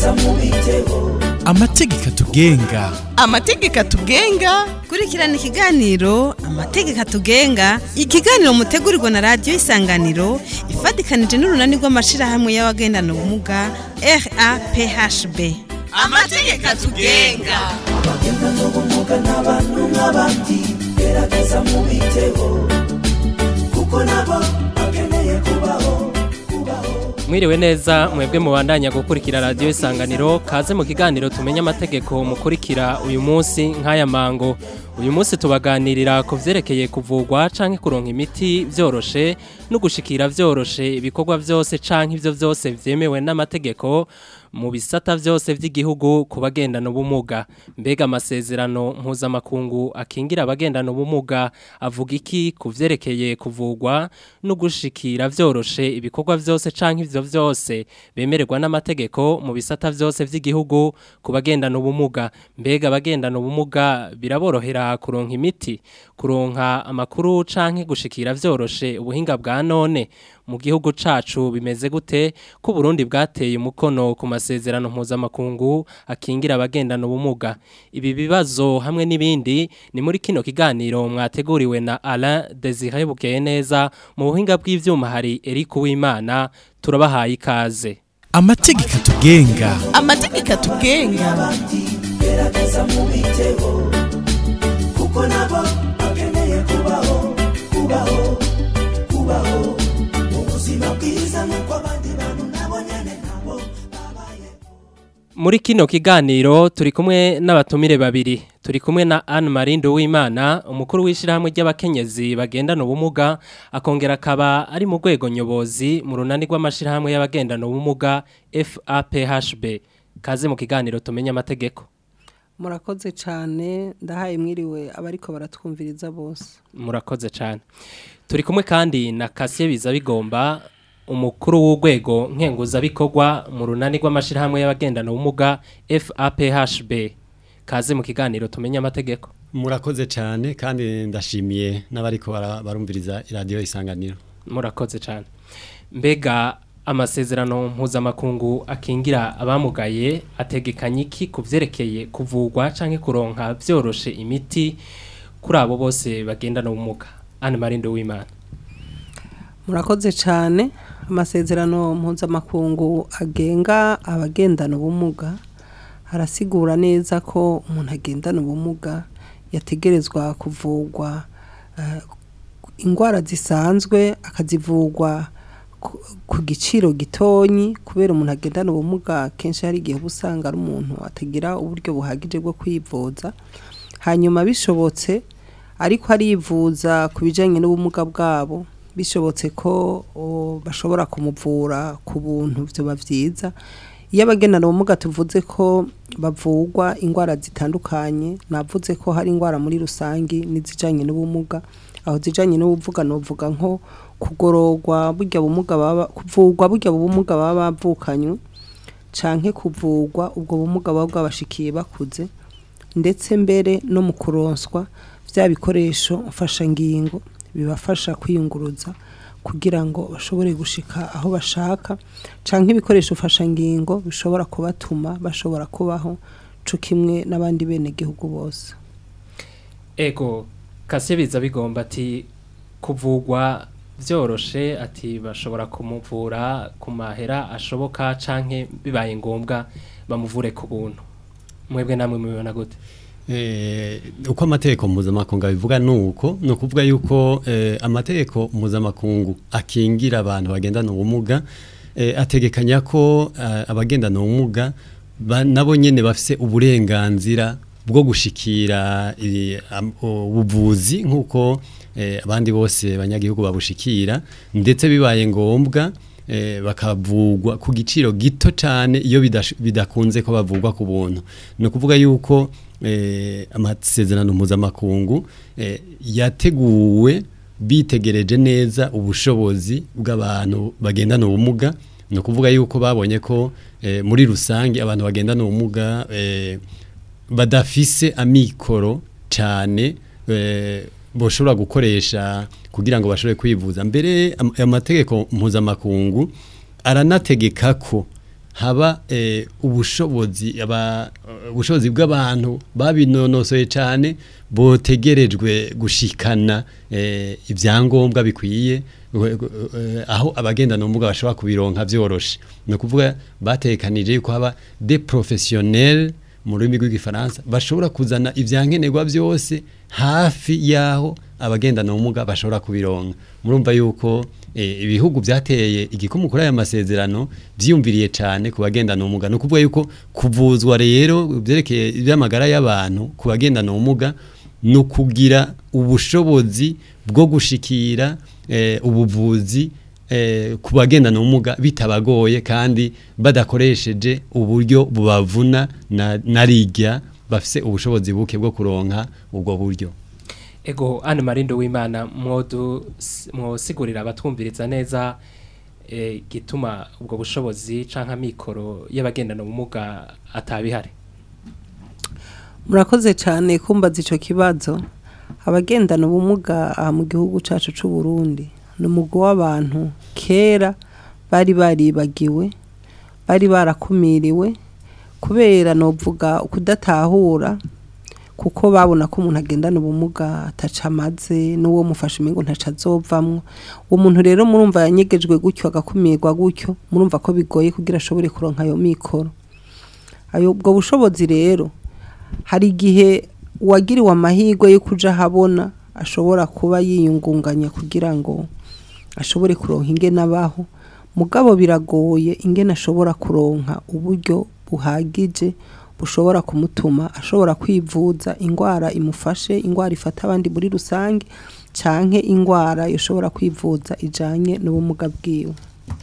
amategeko atugenga amategeko atugenga kurikirana ikiganiro amategeko atugenga ikiganiro mutegurirwa na radiyo isanganiro ifatikanije n'urunani rw'amashirahamwe y'abagendana ubumuga raphb amategeko atugenga mwiriwe neza mwebwe mubandanya gukurikira radiyo isanganiro kaze mu kiganiro tumenye amategeko mukurikira uyu munsi nk'aya mango uyu munsi tubaganirira ku byerekeye kuvugwa canke kuronka imiti byoroshe no gushikira byoroshe ibikorwa byose canke ibyo byose vyemewe n'amategeko mu bisata byose by'igihugu ku bagendana ubumuga mbega amasezerano mpuzamakungu akingira abagendana ubumuga avuga iki ku byerekeye kuvugwa no gushikira byoroshe ibikorwa byose canke ivyo byose bemererwa n'amategeko mu bisata byose by'igihugu ku bagendana ubumuga mbega abagendana ubumuga biraborohera kuronka imiti kuronka amakuru canke gushikira byoroshe ubuhinga bwa none mu gihugu cacu bimeze gute ko Burundi bwateye umukono ku masezerano mpuzamakungu akingira abagendana ubumuga ibi bibazo hamwe n'ibindi ni muri kino kiganiro mwateguriwe na Alain Desire Bukeye neza mu buhinga bw'ivyuma hari Eric Uwimana turabahaye ikaze amategeko atugenga amategeko atugenga Muri kino kiganiro turi kumwe n'abatumire babiri turi kumwe na Anne Marinde Uwimana umukuru w'ishirahamwe ry'abakenyezi bagendana ubumuga akongera akaba ari mu rwego nyobozi mu runani rw'amashirahamwe y'abagendana ubumuga FAPHB kaze mu kiganiro tumenye amategeko murakoze cyane ndahaye mwiriwe abariko baratwumviriza bose murakoze cyane turi kumwe kandi na Kasiye biza bigomba umukuru w'urwego nkenguzabikorwa mu runani rw'amashirahamwe y'abagendana ubumuga FAPHB kaze mu kiganiro tumenye amategeko murakoze cyane kandi ndashimiye n'abariko bara- barumviriza iradiyo isanganiro murakoze cyane mbega amasezerano mpuzamakungu akingira abamugaye ategekanye iki ku byerekeye kuvugwa canke kuronka byoroshe imiti kuri abo bose bagendana ubumuga Anne Marinde w'Imana murakoze cyane amasezerano mpuzamakungu agenga abagendana ubumuga arasigura neza ko umuntu agendana ubumuga yategerezwa kuvugwa eh, indwara zisanzwe akazivugwa ku- ku giciro gitonyi kubera umuntu agendana ubumuga kenshi hari igihe uba usanga ari umuntu atagira uburyo buhagije bwo kwivuza hanyuma bishobotse ariko arivuza ku bijyanye n'ubumuga bwabo bishobotse ko o, bashobora kumuvura ku buntu byoba byiza iyo abagendana ubumuga tuvuze ko bavugwa indwara zitandukanye navuze ko hari indwara muri rusange n'izijyanye n'ubumuga aho zijyanye n'ubuvuga nuvuga nko kugororwa burya bumuga baba kuvugwa burya bumuga baba bavukanywe canke kuvugwa ubwo bumuga baba bwabashikiye bakuze ndetse mbere no mu kuronswa bya bikoresho mfashangingo bibafasha kwiyunguruza kugira ngo bashobore gushika aho bashaka canke ibikoresho mfashangingo bishobora kubatuma bashobora kubaho co kimwe n'abandi bene gihugu bose ego Kasiye biza bigomba ati kuvugwa byoroshe ati bashobora kumuvura ku mahera ashoboka canke bibaye ngombwa bamuvure ku buntu mwebwe namwe mubibona gute Eh, uko amategeko mpuzamakungu abivuga ni uko ni ukuvuga yuko eh, amategeko mpuzamakungu akingira abantu bagendana ubumuga eh, ategekanya ko eh, abagendana ubumuga ba- nabo nyene bafise uburenganzira bwo gushikira eh, am- ubuvuzi nk'uko eh, abandi bose banyagihugu babushikira ndetse bibaye ngombwa eh, bakavugwa ku giciro gito cyane iyo bidash- bidakunze ko bavugwa ku buntu ni ukuvuga yuko eh, amasezerano mpuzamakungu eh, yateguwe bitegereje neza ubushobozi bw'abantu bagendana ubumuga ni ukuvuga yuko babonye ko eh, muri rusange abantu bagendana ubumuga eh, badafise amikoro cyane eh, boshobora gukoresha kugira ngo bashobore kwivuza mbere am- amategeko mpuzamakungu aranategeka ko haba eh, ubushobozi aba ubushobozi bw'abantu babinonosoye cyane botegerejwe gushikana eh, ibyangombwa bikwiye eh, eh, aho abagendana ubumuga bashobora kubironka byoroshe ni ukuvuga batekanije yuko haba de professionnels mu rurimi rw'igifaransa bashobora kuzana ibyankenerwa byose hafi y'aho abagendana ubumuga bashobora kubironka murumva yuko eh, ibihugu byateye igikumu kuri aya masezerano byiyumviriye cyane ku bagendana ubumuga ni ukuvuga yuko kuvuzwa rero byerekeye iby'amagara y'abantu ku bagendana ubumuga ni ukugira ubushobozi bwo gushikira eh, ubuvuzi eh, ku bagendana ubumuga bitabagoye kandi badakoresheje uburyo bubavuna na, na rijya bafise ubushobozi buke bwo kuronka ubwo buryo ego Anne Marindo w'Imana mwodu mwosigurira abatwumviriza neza eh, gituma ubwo bushobozi canka mikoro y'abagendana ubumuga atabihari murakoze cyane kumbaza icyo kibazo abagendana ubumuga aha mu gihugu cyacu cy'u Burundi ni umugwi w'abantu kera bari baribagiwe bari barakumiriwe kubera novuga kudatahura kuko babona ko umuntu agendana ubumuga ataca amaze n'uwo mufashe umengo ntaca azovamwo uwo muntu rero murumva yanyegejwe gutyo agakumirwa gutyo murumva ko bigoye kugira ashobore kuronka ayo mikoro ayo ubwo bushobozi rero hari igihe uwagiriwe amahirwe yo kuja ahabona ashobora kuba yiyungunganya kugira ngo ashobore kuronka ingene abaho mugabo biragoye ingene ashobora kuronka uburyo buhagije bushobora kumutuma ashobora kwivuza indwara imufashe indwara ifata abandi muri rusange canke indwara ishobora kwivuza ijanye n'ubumuga bwiwe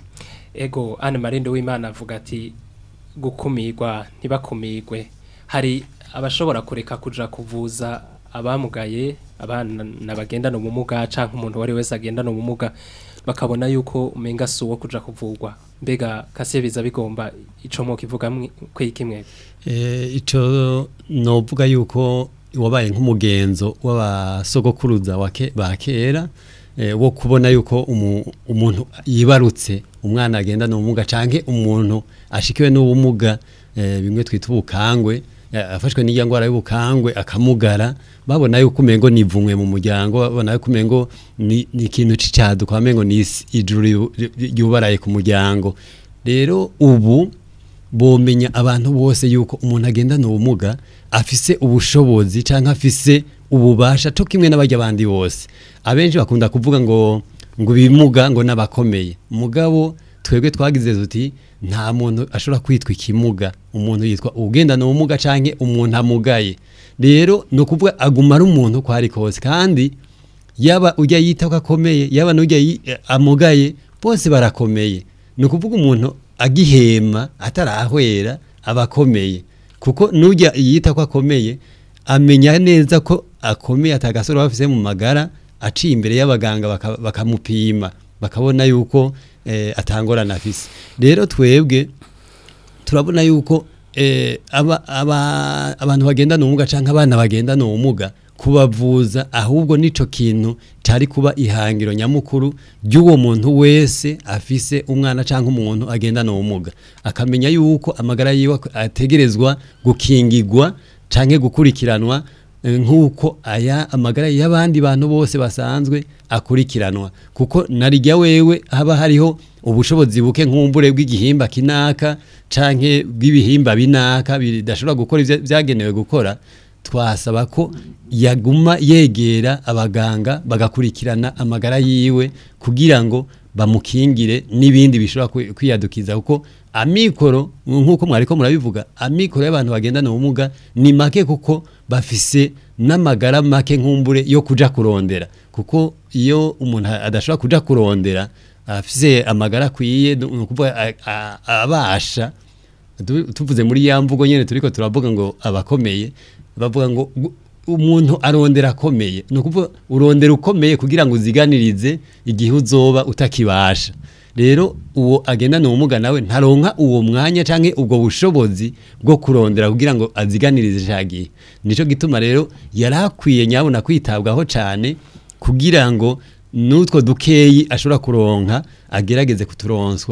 ego Anne Marindo w'Imana avuga ati gukumirwa ntibakumirwe hari abashobora kureka kuja kuvuza abamugaye abana bagendana ubumuga canke umuntu wari wese agendana ubumuga bakabona yuko umenga si uwo kuja kuvurwa mbega kase biza bigomba ico mwo kivuga kwikimwe Eh, ico novuga yuko wabaye nk'umugenzo w'abasogokuruza wa ke- ba kera eh, wo kubona yuko umu- umuntu yibarutse umwana agendana ubumuga canke umuntu ashikiwe n'ubumuga eh, bimwe twita ubukangwe eh, afashwe n'iya ngwara y'ubukangwe akamugara babona yuko umengo nivumwe mu muryango babona yuko umengo ni ni ikintu c'icaduka bamengo ni isi- ijuru yu- yu- yubaraye ku muryango rero ubu bomenya abantu bose yuko umuntu agendana ubumuga afise ubushobozi canke afise ububasha cyo kimwe n'abajya abandi bose abenshi bakunda kuvuga ngo ngo ibimuga ngo n'abakomeye mugabo twebwe twagize tuti nta muntu ashobora kwitwa ikimuga umuntu yitwa ugendana ubumuga canke umuntu amugaye rero ni ukuvuga aguma ari umuntu uko ari kose kandi yaba ujya yita ko akomeye yaba n'ujya yi- eh, amugaye bose barakomeye ni ukuvuga umuntu agihema atarahwera aba akomeye kuko n'ujya yita ko akomeye amenya neza ko akomeye atagasoro bafise mu magara aciye imbere y'abaganga baka- bakamupima bakabona yuko eh, atangorana afise rero twebwe turabona yuko eh, aba, aba, abantu bagendana ubumuga canke abana bagendana ubumuga kubavuza ahubwo nico kintu cari kuba ihangiro nyamukuru ry'uwo muntu wese afise umwana canke umuntu agendana ubumuga akamenya yuko amagara yiwe ategerezwa gukingigwa canke gukurikiranwa eh, nk'uko aya amagara y'abandi bantu bose basanzwe akurikiranwa kuko narijya wewe haba hariho ubushobozi buke nk'umbure bw'igihimba kinaka canke bw'ibihimba binaka bidashobora gukora ivyo vyagenewe gukora twasaba ko yaguma yegera abaganga bagakurikirana amagara yiwe kugira ngo bamukingire n'ibindi bishobora kwi- kwiyadukiza kuko amikoro nk'uko mwariko murabivuga amikoro y'abantu bagendana ubumuga ni make kuko bafise n'amagara make nk'umbure yo kuja kurondera kuko iyo umuntu adashobora kuja kurondera afise amagara akwiye ni ukuvuga a- a- abasha Tu- tuvuze muri ya mvugo nyene turiko turavuga ngo abakomeye bavuga ngo gu- umuntu arondera akomeye ni ukuvuga urondera ukomeye kugira ngo uziganirize igihe uzoba utakibasha rero uwo agendana ubumuga nawe ntaronka uwo mwanya canke ubwo bushobozi bwo kurondera kugira ngo aziganirize ca gihe nico gituma rero yari akwiye nyabona kwitabwaho cane kugira ngo n'utwo dukeyi ashobora kuronka agerageze kuturonswa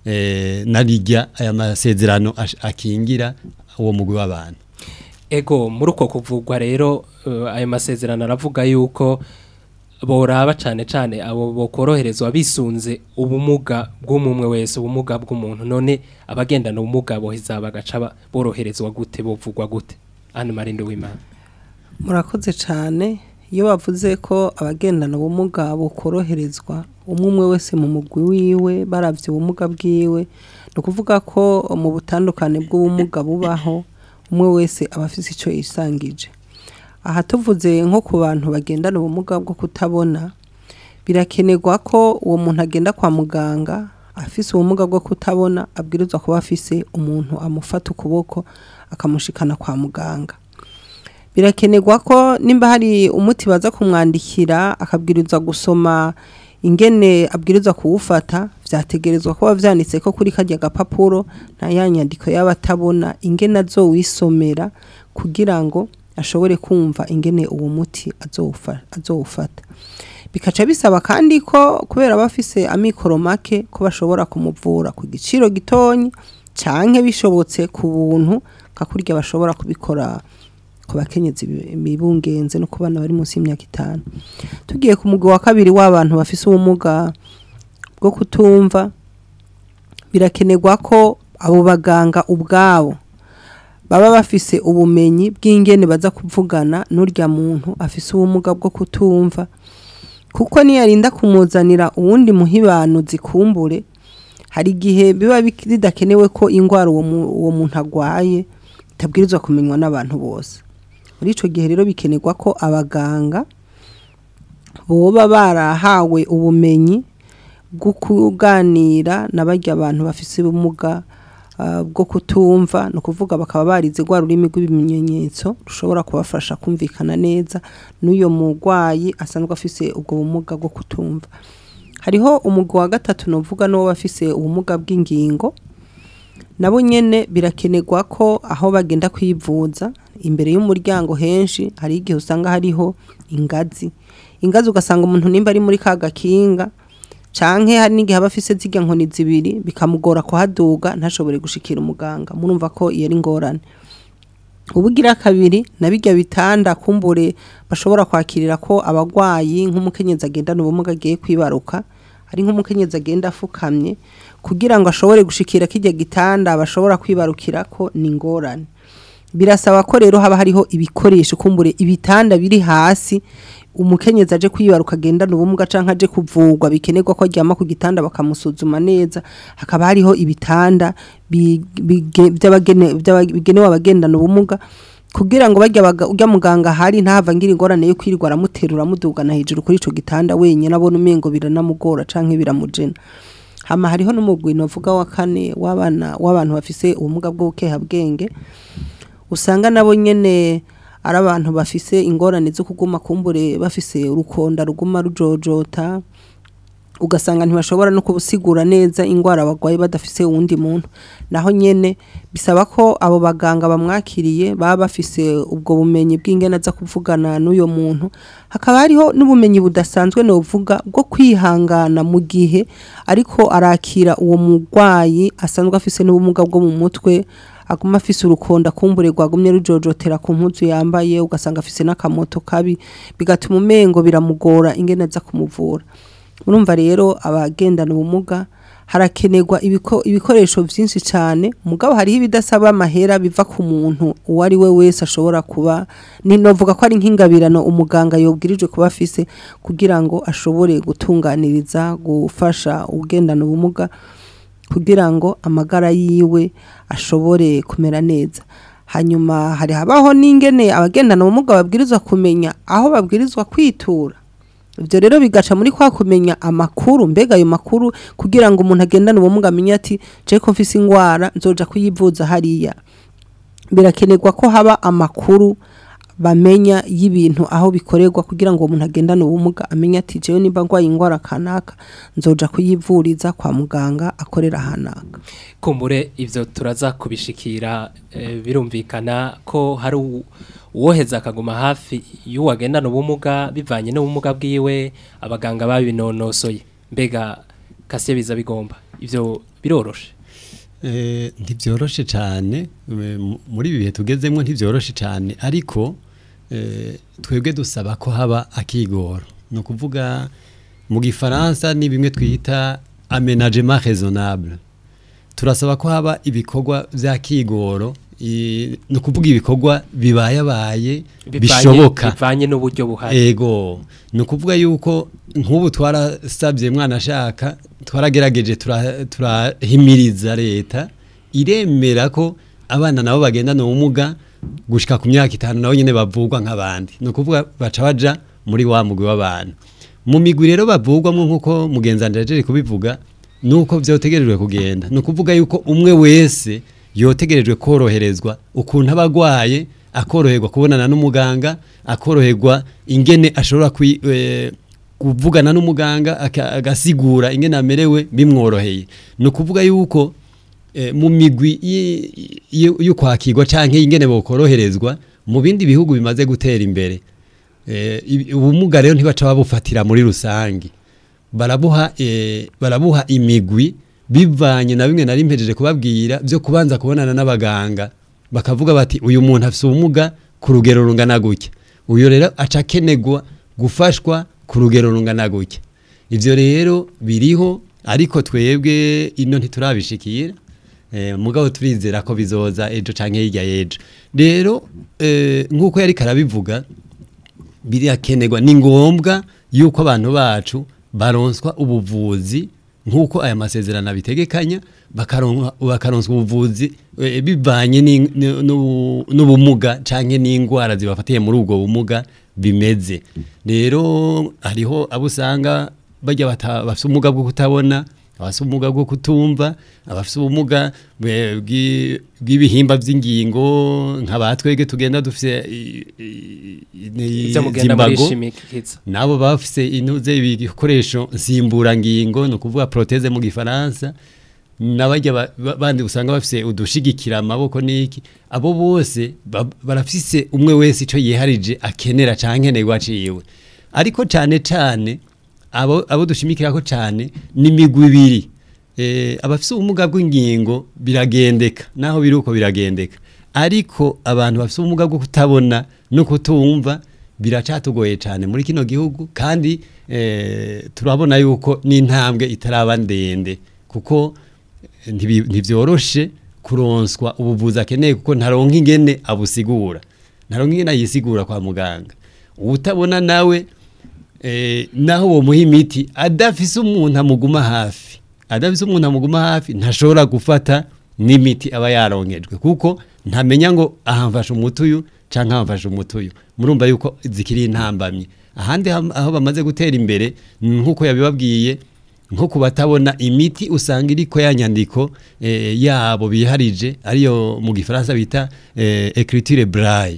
eh, narijya aya masezerano ash- akingira uwo mugwi w'abantu ego muri uko kuvugwa rero eh, ayo masezerano aravuga yuko boraba cane cane abo bokoroherezwa bisunze ubumuga bw'umumwe wese ubumuga bw'umuntu none abagendana ubumuga boheza bagaca ba- boroherezwa gute bovugwa gute Anne Marinde w'Imana murakoze cyane iyo bavuze ko abagendana ubumuga bukoroherezwa umwe umwe wese mu mugwi wiwe barabye ubumuga bwiwe ni ukuvuga ko mu butandukane bw'ubumuga bubaho umwe wese aba afite icyo yisangije aha tuvuze nko ku bantu bagendana ubumuga bwo kutabona birakenerwa ko uwo muntu agenda kwa muganga afise ubumuga bwo kutabona abwirizwa kuba afise umuntu amufata ukuboko akamushikana kwa muganga birakenerwa ko nimba hari umuti baza kumwandikira akabwirizwa gusoma ingene abwirizwa kuwufata vyategerezwa kuba vyanditse ko kuri karya gapapuro nta ya nyandiko y'abatabona ingene azowisomera kugira ngo ashobore kumva ingene uwo muti azowufa- azowufata bikaca bisaba kandi ko kubera bafise amikoro make ko bashobora kumuvura ku giciro gitonyi canke bishobotse ku buntu nka kurya bashobora kubikora ku bakenyezi bi- bibungenze no ku bana bari munsi y'imyaka itanu tugiye ku mugwi wa kabiri w'abantu bafise ubumuga bwo kutumva birakenerwa ko abo baganga ubwabo baba bafise ubumenyi bw'ingene baza kuvugana n'urya muntu afise ubumuga bwo kutumva kuko niyarinda kumuzanira uwundi muhibanuzi kumbure hari igihe biba bik- bidakenewe ko ingwara uwo mu- uwo muntu agwaye itabwirizwa kumenywa n'abantu bose muri ico gihe rero bikenerwa ko abaganga boba barahawe ubumenyi bwo kuganira na barya abantu bafise ubumuga ah, bwo kutumva ni ukuvuga bakaba barize rwa rurimi rw'ibimenyetso rushobora kubafasha kumvikana neza n'uyo murwayi asanzwe afise ubwo bumuga bwo kutumva hariho umugwi wa gatatu novuga n'uwo bafise ubumuga bw'ingingo nabo nyene birakenerwa ko aho bagenda kwivuza imbere y'umuryango henshi hari igihe usanga hariho ingazi ingazi ugasanga umuntu nimba ari muri ka gakinga canke hari n'igihe aba afise zirya nkoni zibiri bikamugora kuhaduga ntashobore gushikira umuganga murumva ko iyo ari ingorane ubugira kabiri na bijya bitanda kumbure bashobora kwakirira ko abagwayi nk'umukenyezi agendana ubumuga agiye kwibaruka ari nk'umukenyezi agenda afukamye kugira ngo ashobore gushikira kijya gitanda bashobora kwibarukira ko ni ingorane birasaba ko rero haba hariho ibikoresho kumbure ibitanda biri hasi umukenyezi aje kwibaruka agendana ubumuga canke aje kuvugwa bikenerwa ko aryama ku gitanda bakamusuzuma neza hakaba hariho ibitanda bi- bige- by'abagene- by'aba- bigenewe abagendana ubumuga kugira ngo bajya baga- urya muganga hari ntahava ngira ingorane yo kwirirwa aramuterura amudugana hejuru kuri ico gitanda wenyine abona umengo biranamugora canke biramujena hama hariho n'umugwi novuga wa kane w'abana w'abantu bafise ubumuga bw'ubukehabwenge usanga nabo nyene ari abantu bafise ingorane zo kuguma kumbure bafise urukonda ruguma rujojota ugasanga ntibashobora no kubusigura neza ingwara bagwaye badafise uwundi muntu naho nyene bisaba ko abo baganga bamwakiriye baba bafise ubwo bumenyi bw'ingene aza kuvugana n'uyo muntu hakaba hariho n'ubumenyi budasanzwe novuga bwo kwihangana mu gihe ariko arakira uwo murwayi asanzwe afise n'ubumuga bwo mu mutwe aguma afise urukonda kumbure rwagumye rujojotera ku mpuzu yambaye ugasanga afise n'akamoto kabi bigatuma umengo biramugora ingene aza kumuvura murumva rero abagendana ubumuga harakenerwa ibiko, ibikoresho vyinshi cyane mugabo hariho ibidasaba amahera biva ku muntu uwo ari we wese ashobora kuba ni novuga ko ari nk'ingabirano umuganga yobwirijwe kuba afise kugira ngo ashobore gutunganiriza gufasha ugendana ubumuga kugira ngo amagara yiwe ashobore kumera neza hanyuma hari habaho n'ingene abagendana ubumuga babwirizwa kumenya aho babwirizwa kwitura ibyo rero bigaca muri kwa kumenya amakuru mbega ayo makuru kugira ngo umuntu agendane ubumuga amenye ati je ko mfise ingwara nzoja kuyivuza hariya birakenerwa ko haba amakuru bamenya y'ibintu aho bikorerwa kugira ngo uwo muntu agendane ubumuga amenye ati jewe nimba ngwaye ingwara kanaka nzoja kuyivuriza kwa muganga akorera hanaka kumbure ivyo turaza kubishikira eh, birumvikana ko hari u- uwoheza akaguma hafi y'uwagendana ubumuga bivanye n'ubumuga bwiwe abaganga babinonosoye mbega kasiye biza bigomba ivyo biroroshe Eh, ntibyoroshe cyane eh, mu- muri ibi bihe tugezemo ntibyoroshe cyane ariko eh, twebwe dusaba ko haba akigoro ni ukuvuga mu gifaransa ni bimwe twita amenagement raisonnable turasaba ko haba ibikorwa bya kigoro i- ni ukuvuga ibikorwa bibayabaye Bivanye- bishoboka bivanye n'uburyo buhari ego ni ukuvuga yuko nk'ubu twarasabye mwana ashaka twaragerageje tura- turahimiriza leta iremera ko abana nabo bagendana ubumuga gushika ku myaka itanu nabo nyine bavugwa nk'abandi ni ukuvuga baca baja muri wa mugwi w'abantu mu migwi rero bavugwamo nk'uko mugenzi wanje yajeje kubivuga nuko vyotegerejwe kugenda ni ukuvuga yuko umwe wese yotegerejwe koroherezwa ukuntu aba agwaye akoroherwa kubonana n'umuganga akoroherwa ingene ashobora kwi, eh, kuvugana n'umuganga aka- agasigura ingene amerewe bimworoheye ni ukuvuga yuko eh, mu migwi y- y- yo kwakirwa canke ingene bokoroherezwa mu bindi bihugu bimaze gutera imbere eh, ibi- ubumuga rero ntibaca babufatira muri rusange barabuha eh, barabuha imigwi bivanye na bimwe nari mpejeje kubabwira byo kubanza kubonana n'abaganga bakavuga bati uyu muntu afite ubumuga ku rugero rungana gutya uyu rero aca akenegwa gufashwa ku rugero rungana gutya ivyo rero biriho ariko twebwe ino ntiturabishikira eh, mugabo turizera ko bizoza ejo canke hirya y'ejo rero eh, nk'uko yari karabivuga birakenerwa ni ngombwa yuko abantu bacu baronswa ubuvuzi nk'uko aya masezerano abitegekanya bakaronka- bakaronswa ubuvuzi eh, bivanye ni- ni- n'ubu- n'ubumuga canke n'indwara zibafatiye muri ubwo bumuga bimeze rero hariho abo usanga bajya bata- bafite ubumuga bwo kutabona abafite ubumuga bwo kutumva abafite ubumuga bwe- bw'i- bw'ibihimba by'ingingo nk'abatwege tugenda dufite i- i- i- ivyo mugenda zimbago murishimikiza nabo bafise intuze ibikoresho nsimburangingo ni ukuvuga proteze mu gifaransa n'abajya ba- ba- bandi usanga bafise udushigikira amaboko n'iki abo bose ba- barafise umwe wese ico yiharije akenera canke nkenerwa ciwe ariko cane cane abo abo dushimikirako cane ni imigwi ibiri eh, abafise ubumuga bw'ingingo biragendeka naho biri uko biragendeka ariko abantu bafise ubumuga bwo kutabona no kutumva biracatugoye cyane muri kino gihugu kandi eh, turabona yuko n'intambwe itaraba ndende kuko ntibi- ntivyoroshe kuronswa ubuvuzi akeneye kuko ntaronka ingene abusigura ntaronka ingene ayisigura kwa muganga uwutabona nawe eh, naho uwo muha imiti adafise umuntu amuguma hafi adafise umuntu amuguma hafi ntashobora gufata n'imiti aba yaronkejwe kuko ntamenya ngo aha mfashe umuti uyu canke aha mfashe umuti uyu murumva yuko zikiri intambamye ahandi ham- aho bamaze gutera imbere nk'uko yabibabwiye nko ku batabona imiti usanga iriko ya nyandiko eh, yabo biharije ariyo mu gifaransa bita eh, écriture braille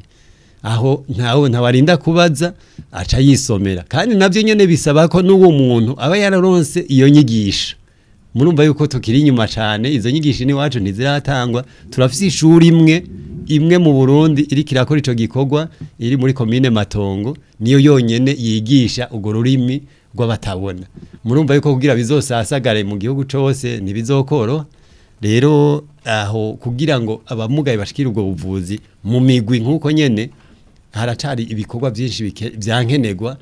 aho ntawe ntawarinda kubaza aca yisomera kandi navyo nyene bisaba ko n'uwo muntu aba yararonse iyo nyigisho murumva yuko tukiri inyuma cyane izo nyigisho n'iwacu ntiziratangwa turafise ishuri imwe imwe mu Burundi iriko irakora ico gikorwa iri muri komine Matongo niyo yonyene yigisha urwo rurimi rw'abatabona murumva yuko kugira bizosasagare mu gihugu cose ntibizokoro rero aho kugira ngo abamugaye bashikire ubwo buvuzi mu migwi nk'uko nyene haracari ibikorwa byinshi bike- vyankenerwa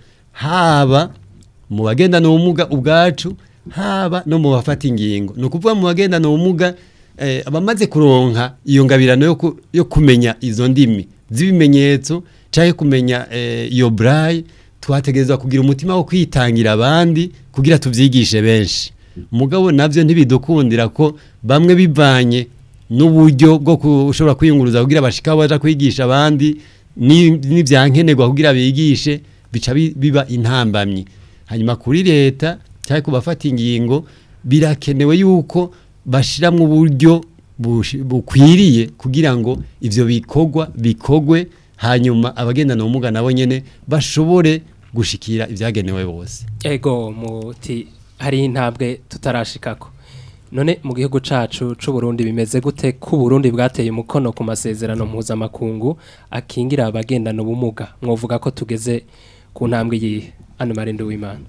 haba mu bagendana ubumuga ubwacu haba no mu bafata ingingo ni ukuvuga mu bagendana ubumuga eh, abamaze kuronka iyo ngabirano yo, ku, yo kumenya izo ndimi z'ibimenyetso canke kumenya eh, iyo braille twategerezwa kugira umutima wo kwitangira abandi kugira tuvyigishe benshi mugabo navyo ntibidukundira ko bamwe bivanye n'uburyo bwo kushobora kwiyunguruza kugira bashika baja kwigisha abandi ni- n'ivyankenerwa kugira bigishe bica bi- biba intambamyi hanyuma kuri leta cyangwa ku bafata ingingo birakenewe yuko bashiramwo uburyo bushi- bukwiriye kugira ngo ivyo bikorwa bikogwe hanyuma abagendana ubumuga nabo nyene bashobore gushikira ivyagenewe bose ego muti hari intambwe tutarashikako none mu gihugu cacu c'u Burundi bimeze gute ku Burundi bwateye umukono ku masezerano mpuzamakungu akingira abagendana ubumuga mwovuga ko tugeze ku ntambwe yihe ano marinde w'imana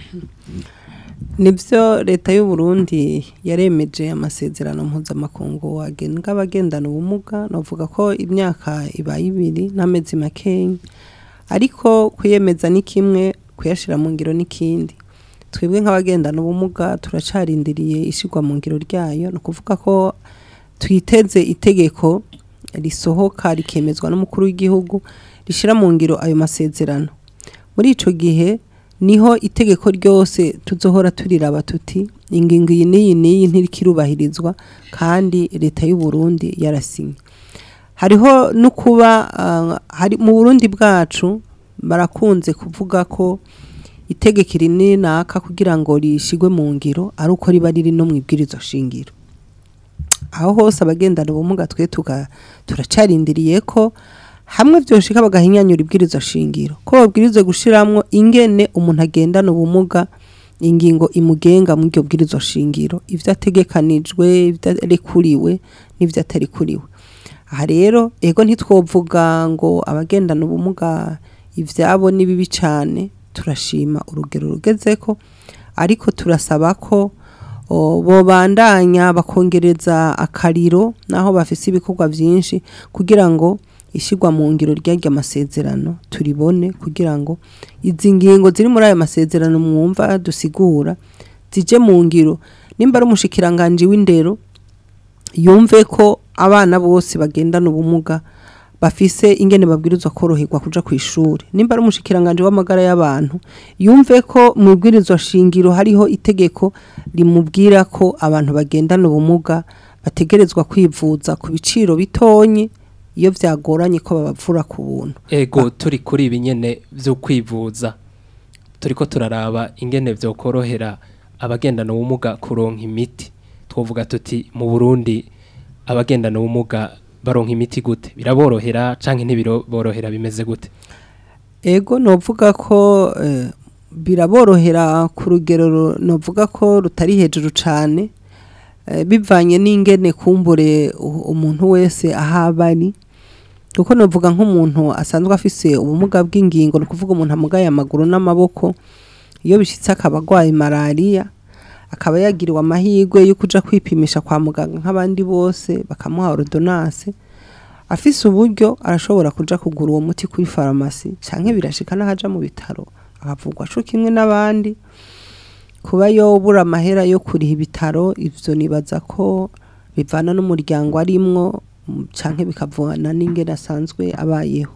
nibyo leta y'u Burundi yaremeje amasezerano mpuzamakungu agenga abagendana ubumuga navuga ko imyaka ibaye ibiri n'amezi makeya ariko kuyemeza ni kimwe kuyashyira mu ngiro n'ikindi twebwe nk'abagendana ubumuga turacarindiriye ishyirwa mu ngiro ryayo ni ukuvuga ko twiteze itegeko risohoka rikemezwa n'umukuru w'igihugu rishyira mu ngiro ayo masezerano muri icyo gihe niho itegeko ryose tuzohora turiraba tuti ingingo iyi n'iyi n'iyi ntikirubahirizwa kandi leta y'u Burundi yarasinye hariho no kuba ah, hari mu Burundi bwacu barakunze kuvuga ko itegeko iri naka kugira ngo rishigwe mu ngiro ari uko riba riri no mu ibwirizo shingiro aho hose abagendana ubumuga twe tuga turacarindiriye ko hamwe byoshika bagahinyanyura ibwirizo shingiro ko babwirize gushiramwo ingene umuntu agendana ubumuga ingingo imugenga mu iryo bwirizo shingiro ivyo ategekanijwe ivyo arekuriwe n'ivyo atarikuriwe aha rero ego ntitwovuga ngo abagendana ubumuga ivyabo ni bibi cane turashima urugero rugezeko ariko turasaba ko o, bobandanya bakongereza akariro naho bafise ibikorwa vyinshi kugira ngo ishyirwa mu ngiro ry'arya masezerano turibone kugira ngo izi ngingo ziri muri ayo masezerano mwumva dusigura zije mu ngiro nimba ari umushikiranganji w'indero yumve ko abana bose bagendana ubumuga bafise ingene babwirizwa koroherwa kuja ku ishuri nimba ari umushikiranganje w'amagara y'abantu yumve ko mu bwirizwa shingiro hariho itegeko rimubwira ko abantu bagendana ubumuga bategerezwa kwivuza ku biciro bitonye iyo vyagoranye ko babavura ku buntu ego turi kuri ibi nyene byo kwivuza turiko turaraba ingene vyokorohera abagendana ubumuga kuronka imiti twovuga tuti mu Burundi abagendana ubumuga baronka imiti gute biraborohera canke ntibiroborohera bimeze gute ego novuga ko eh, biraborohera ku rugero ru- novuga ko rutari hejuru cane eh, bivanye n'ingene kumbure u- umuntu wese ahaba ari kuko novuga nk'umuntu asanzwe afise ubumuga bw'ingingo ni ukuvuga umuntu amugaye amaguru n'amaboko iyo bishitse akaba agwaye malariya akaba yagiriwe amahirwe yo kuja kwipimisha kwa muganga nk'abandi bose bakamuha ordonnance afise uburyo arashobora kuja kugura uwo muti kuri farumasi canke birashika n'ahaja mu bitaro akavugwa co kimwe n'abandi kuba yobura amahera yo kuriha ibitaro ivyo nibaza ko bivana n'umuryango arimwo mm, canke bikavana n'ingene asanzwe abayeho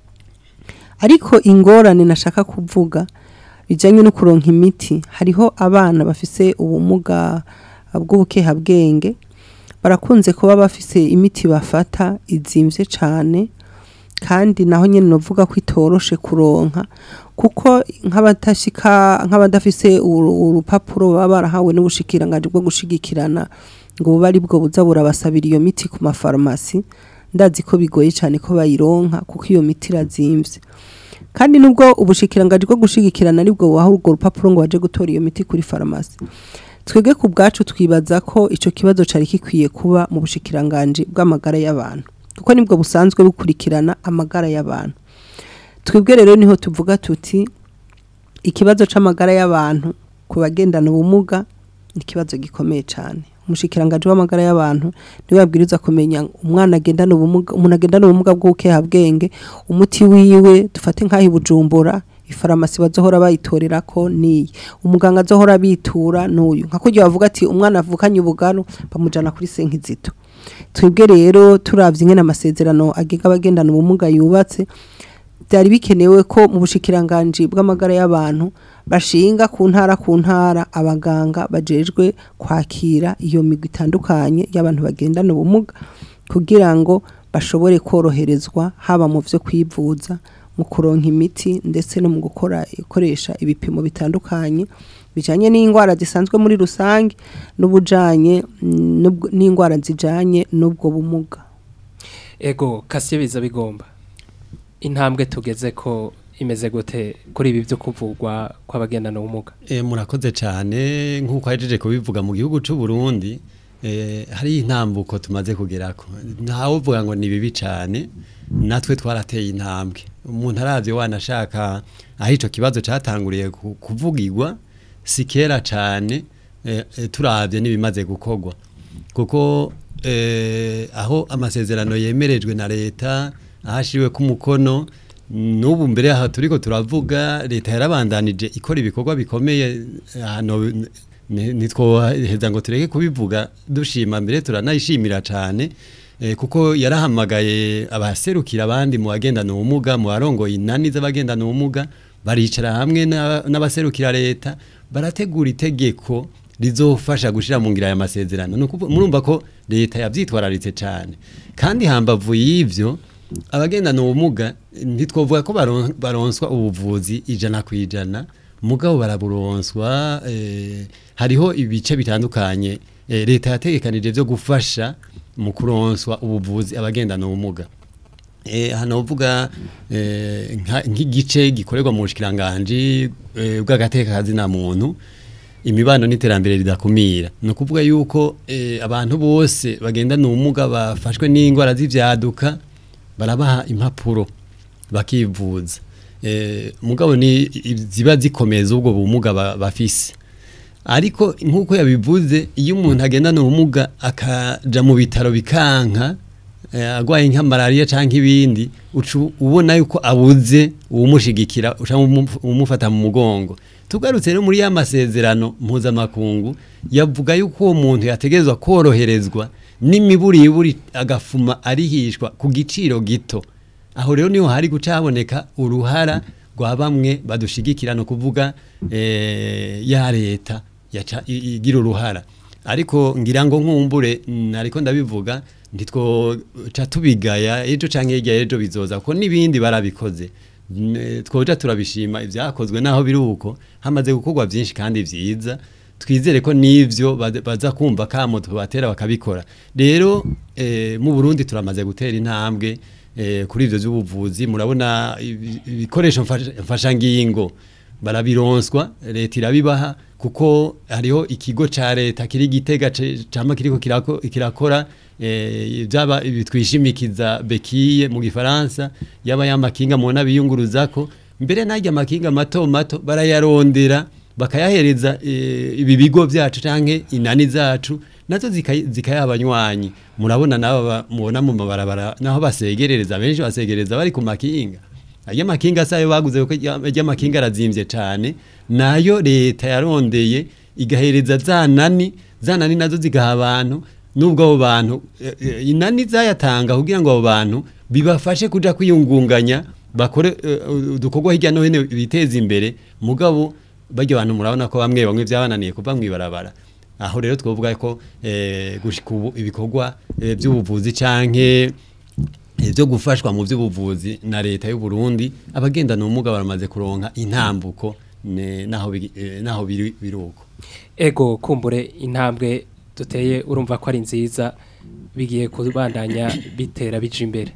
ariko ingorane nashaka kuvuga bijanye no kuronka imiti hariho abana bafise ubumuga bw'ubukehabwenge barakunze kuba bafise imiti bafata izimvye cane kandi naho nyene novuga ko itoroshe kuronka kuko nk'abatashika nk'abadafise uru- urupapuro baba barahawe n'ubushikiranganje bwo gushigikirana ngo bube ari bwo buza burabasabira iyo miti ku mafarumasi ndazi ko bigoye cane ko bayironka kuko iyo miti irazimvye kandi nubwo ubushikiranganje bwo gushigikirana aribwo buha urwo rupapuro ngo baje gutora iyo miti kuri farumasi twebwe ku bwacu twibaza ko ico kibazo cari gikwiye kuba mu bushikiranganje bw'amagara y'abantu kuko nibwo busanzwe bukurikirana amagara y'abantu twebwe rero niho tuvuga tuti ikibazo c'amagara y'abantu ku bagendana ubumuga ni ikibazo gikomeye cyane umushikiranganje w'amagara y'abantu niwe yabwiriza kumenya umwana agendana ubumuga umuntu agendana ubumuga bw'ubukehabwenge umuti wiwe dufate nk'aho i bujumbura ifarumasi bazohora bayitorera ko niyi umuganga azohora bitura n'uyu nka kurya bavuga ati umwana avukanye ubugaro bamujana kuri senkizito twebwe rero turavye ingene amasezerano agenga abagendana ubumuga yubatse byari bikenewe ko mu bushikiranganje bw'amagara y'abantu bashinga ku ntara ku ntara abaganga bajejwe kwakira iyo migwi itandukanye y'abantu bagendana ubumuga kugira ngo bashobore koroherezwa haba mu vyo kwivuza mu kuronka imiti ndetse no mu gukora ikoresha ibipimo bitandukanye bijanye n'indwara zisanzwe muri rusange n'ubujanye mm, n'ubwo- n'indwara zijanye n'ubwo bumuga ego kasiye biza bigomba intambwe tugeze ko imeze gute kuri ibi byo kuvugwa kw'abagendana ubumuga E, murakoze cyane nk'uko ahejeje kubivuga mu gihugu cy'u Burundi e, hari intambuko tumaze kugerako ntawe uvuga ngo ni bibi cyane natwe twarateye intambwe umuntu aravye wanashaka aho ico kibazo catanguriye ku- kuvugirwa si kera cane eh, eh, turavye n'ibimaze gukorwa kuko eh, aho amasezerano yemerejwe na leta ahashiriwe ku mukono n'ubu mbere aha turiko turavuga leta yarabandanije ikora ibikorwa bikomeye hano ntitwoheza ngo tureke kubivuga dushima mbere turanayishimira cyane eh, kuko yarahamagaye abaserukira abandi mu bagendana ubumuga mu barongoye inani z'abagendana ubumuga baricara hamwe n'a- n'abaserukira leta barategura itegeko rizofasha gushira mu ngira aya masezerano Ni ukuvu- murumva ko leta yavyitwararitse cyane kandi hambavu y'ivyo abagendana ubumuga ntitwovuga ko baron- baronswa ubuvuzi ijana ku ijana mugabo baraburonswa eh, hariho ibice bitandukanye eh, leta yategekanije byo gufasha mu kuronswa ubuvuzi abagendana ubumuga Eh, hano uvuga eh, nka- nk'igice gikorerwa mu bushikiranganje eh, bw'agatekazi na muntu imibano n'iterambere ridakumira ni ukuvuga yuko eh, abantu bose bagendana ubumuga bafashwe n'indwara z'ivyaduka barabaha impapuro bakivuza eh, mugabo ni i- ziba zikomeza ubwo bumuga ba- bafise ariko nk'uko yabivuze iyo umuntu agendana ubumuga akaja mu bitaro bikanka eh, agwaye nka malaria canke ibindi uca ubona yuko abuze uwumushigikira uca umu- umufata mu mugongo tugarutse rero muri ya masezerano mpuzamakungu yavuga yuko uwo muntu yategerezwa koroherezwa n'imiburiburi agafuma arihishwa ku giciro gito aho rero niho hari guca haboneka uruhara rwa bamwe badushigikira no kuvuga eh, ya leta yaca i- igira uruhara ariko ngira ngo nkumbure mm, ariko ndabivuga ntitwoca tubigaya ejo canke hirya ejo bizoza kuko n'ibindi barabikoze Mm, eh, twoja turabishima ivyakozwe naho biri uko hamaze gukorwa vyinshi kandi vyiza twizere ko n'ivyo baza- baza kumva kamo tubatera bakabikora rero eh, mu Burundi turamaze gutera intambwe eh, kuri ivyo vy'ubuvuzi murabona ibi- ibikoresho mfasha- mfashangingo barabironswa leta irabibaha kuko hariho ikigo ca leta kiri gitega ce- cama kiriko kirako- kirakora eh, byaba bitwishimikiza bekiye mu gifaransa yaba yamakinga mubona biyunguruzako mbere n'arya makinga mato mato barayarondera bakayahereza eh, ibi bigo byacu canke inani zacu nazo zikayi- zikayabanywanyi murabona nabo ba- mubona mu mabarabara naho basegerereza benshi basegereza bari ku makinga Aya makinga sayo baguze kuko aya makinga arazimvye cane nayo leta yarondeye igahereza za nani za nani nazo zigaha abantu nubwo abo bantu eh, eh, inani zayatanga kugira ngo abo bantu bibafashe kuja kwiyungunganya bakore eh, udukorwa hirya no hino biteza imbere mugabo barya abantu murabona ko bamwe bamwe byabananiye kuva mwibarabara aho rero twovuga ko eh, gushika ubu ibikorwa eh, by'ubuvuzi canke byo gufashwa mu by'ubuvuzi na leta y'u Burundi abagendana ubumuga baramaze kuronka intambuko ne- naho bigi- eh, naho biri biruko ego kumbure intambwe duteye urumva ko ari nziza bigiye kubandanya bitera bija imbere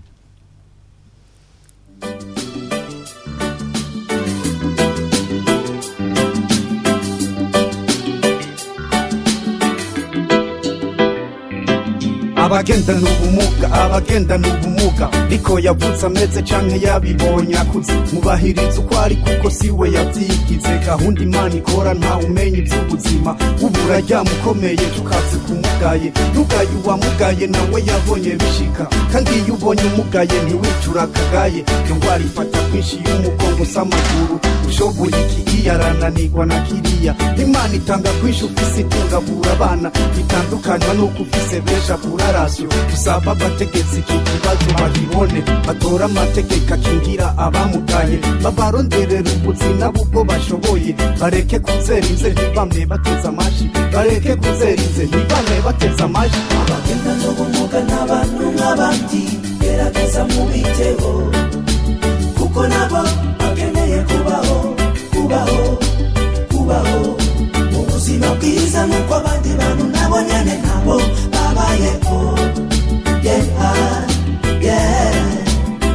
abagendana ubumuga abagendana ubumuga niko yavutse ameze canke yabibonye akuze mubahiriza uko ari kuko siwe yavyigize gahunda imana ikora ntawe umenya ivy'ubuzima ubura ryamukomeye tukaze kumugaye nugaye uwamugaye nawe yabonye bishika kandi iyo ubonye umugaye ntiwicura akagaye iyo ngwara ifata kwinshi y'umugongo s'amaguru ushoboye iki iyo arananirwa na kiriya imana itanga kwinshi ufise itungabura abana bitandukanywa n'uko ufise benshi abura rasiyo usaba abategetsi iki kibazo bakibone batora amategeko akingira abamugaye babaronderera ubuzima bubwo bashoboye bareke kuzerize ntibamwe bateze amashi bareke kuzerize ntibamwe bateze amashi abagendana ubumuga n'abantu nk'abandi gerageza mubiteho kuko nabo bakeneye kubaho kubaho kubaho mu buzima bwiza nk'uko abandi bantu nabo nyene nabo babayeho yeah, yeah.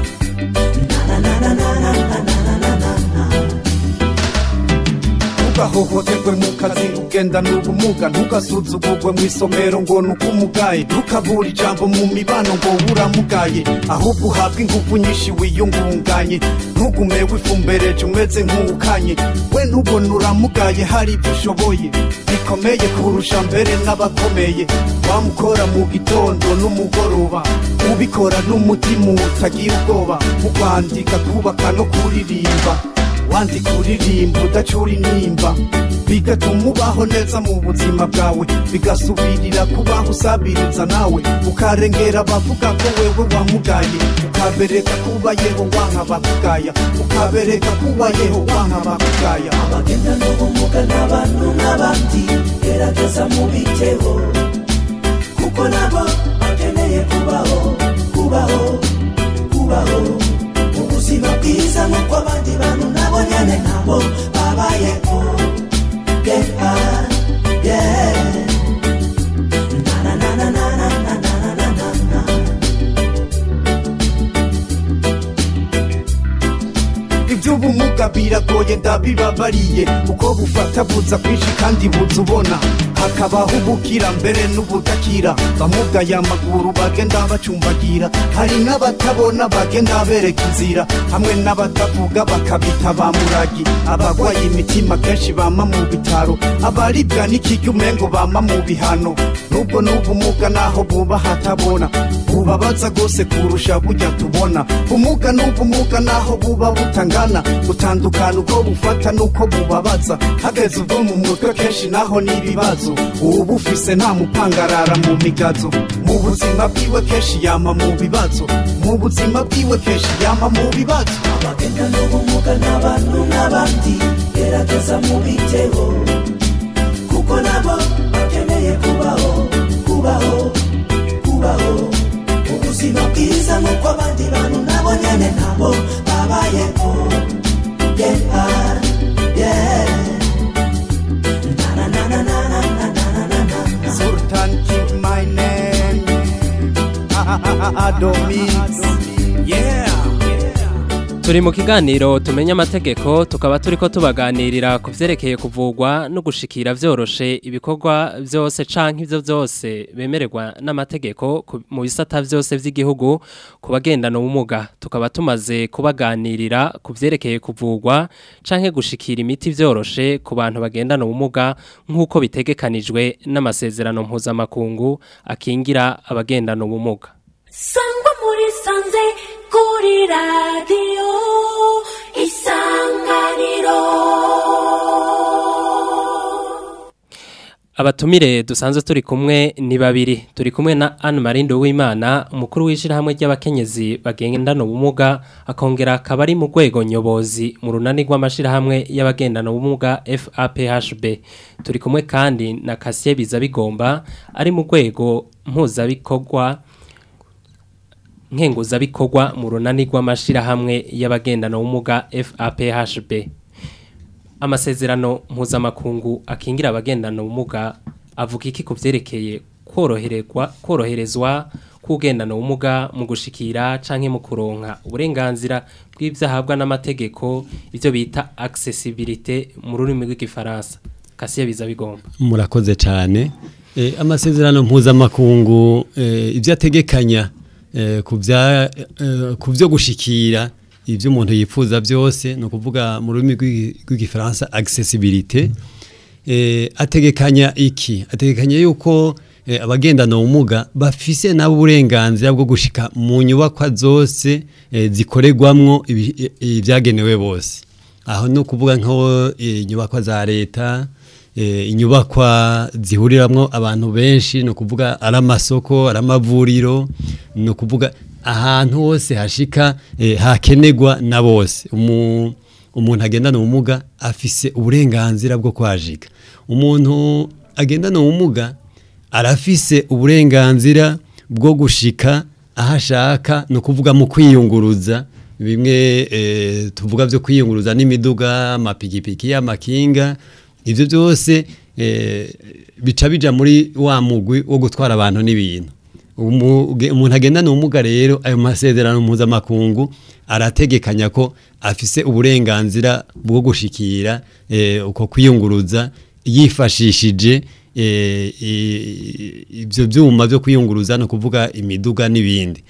Na, na, na, na, na, na, na, na, na, na, na. ntugahohoterwe mu kazi ugendana ubumuga ntugasuzugurwe mu isomero ngo ni uko umugaye ntukabura ijambo mu mibano ngo uramugaye ahubwo uhabwe ingufu nyinshi wiyungunganye ntugume wifumbereje umeze nk'uwukanye we ntubone uramugaye hari ibyo ushoboye bikomeye kurusha mbere n'abakomeye wamukora mu gitondo n'umugoroba ubikora n'umutima utagira ubwoba mu kwandika kubaka no kuririmba wandika uririmba udacura intimba bigatuma ubaho neza mu buzima bwawe bigasubirira kubaho usabiriza nawe ukarengera abavuga ko wewe wamugaye ukabereka kubayeho wanka bakugaya ukabereka kubayeho wanka bakugaya abagendana ubumuga n'abantu nk'abandi gerageza mubiteho kuko nabo bakeneye kubaho kubaho kubaho ubuzima bwiza nk'uko abandi bantu nabo nyene nabo babayeho yeah, yeah. Na, na, na, na, na, na, na, na, na, na. iby'ubumuga biragoye ndabibabariye uko bufata buza kwinshi kandi buza ubona hakabaho ubukira mbere n'ubudakira bamugaye amaguru bagenda bacumbagira hari n'abatabona bagenda bereka inzira hamwe n'abatavuga bakabita ba muragi abagwaye imitima kenshi bama mu bitaro abaribwa n'ikiryo umengo bama mu bihano nubwo n'ubumuga naho buba hatabona bubabaza rwose kurusha bujya tubona bumuga n'ubumuga naho buba butangana gutandukana uko bufata n'uko bubabaza hageze ubwo mu mutwe kenshi naho n'ibibazo uba ufise nta mupangarara mu migazo mu buzima bwiwe kenshi yama mu bibazo mu buzima bwiwe kenshi yama mu bibazo abagendana ubumuga n'abantu nk'abandi gerageza mubiteho kuko nabo bakeneye kubaho kubaho kubaho ubuzima bwiza nk'uko abandi bantu nabo nyene nabo babayeho yeah, yeah. Na, na, na, na, na, na, na, na, na, na, na. Sultan keep my name Adomix yeah turi mu kiganiro tumenya amategeko tukaba turi ko tubaganirira ku byerekeye kuvugwa no gushikira byoroshe ibikorwa byose canke ibyo byose bemererwa n'amategeko ku- mu bisata byose by'igihugu ku bagendana ubumuga tukaba tumaze kubaganirira ku byerekeye kuvugwa canke gushikira imiti byoroshe ku bantu bagendana ubumuga nk'uko bitegekanijwe n'amasezerano mpuzamakungu akingira abagendana ubumuga sangwa muri sanze kuri radiyo isanganiro Abatumire dusanzwe turi kumwe ni babiri turi kumwe na Anne Marindo w'Imana umukuru w'ishirahamwe ry'abakenyezi bagendana ubumuga akongera akaba ari mu rwego nyobozi mu runani rw'amashirahamwe y'abagendana ubumuga FAPHB turi kumwe kandi na Kasie Bizabigomba ari mu rwego mpuzabikorwa nkenguzabikorwa mu runani rw'amashirahamwe y'abagendana ubumuga FAPHB amasezerano mpuzamakungu akingira abagendana ubumuga avuga iki ku byerekeye koroherezwa koroherezwa k'ugendana ubumuga mu gushikira canke mu kuronka uburenganzira bw'ibyahabwa n'amategeko ibyo bita accessibilité mu rurimi rw'igifaransa kasiye biza bigomba murakoze cyane Eh, amasezerano mpuzamakungu eh, ibyo ategekanya eh, ku bya- eh, ku byo gushikira ibyo umuntu yifuza byose ni ukuvuga mu rurimi rw'igi- rw'igifaransa accessibilité eh, ategekanya iki ategekanya yuko eh, abagendana ubumuga bafise nabo uburenganzira bwo gushika mu nyubakwa zose eh, zikorerwamwo ibi- i- ibyagenewe bose aho ni ukuvuga nko eh, inyubakwa za leta eh, inyubakwa zihuriramwo abantu benshi ni ukuvuga ari amasoko ari amavuriro ni ukuvuga ahantu hose hashika eh, hakenerwa na bose Umu- umuntu agendana ubumuga afise uburenganzira bwo kwajiga umuntu agendana ubumuga arafise uburenganzira bwo gushika aho ashaka ni ukuvuga mu kwiyunguruza bimwe eh, tuvuga byo kwiyunguruza n'imiduga amapikipiki amakinga ibyo byose eh, bica bija muri wa mugwi wo gutwara abantu n'ibintu Umu- uge- umuntu agendana ubumuga rero ayo masezerano mpuzamakungu arategekanya ko afise uburenganzira bwo gushikira eh, uko kwiyunguruza yifashishije eh, i- ibyo byuma byo kwiyunguruza no kuvuga imiduga n'ibindi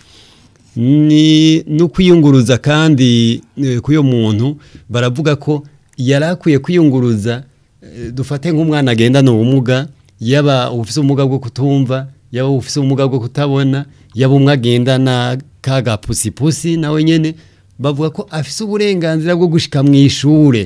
ni no kwiyunguruza kandi eh, k'uyo muntu baravuga ko yari akwiye kwiyunguruza eh, dufate nk'umwana agendana ubumuga yaba ufite ubumuga bwo kutumva yaba ufite ubumuga bwo kutabona yaba umwe agendana kagapusipusi nawe nyine bavuga ko afite uburenganzira bwo gushika mu ishure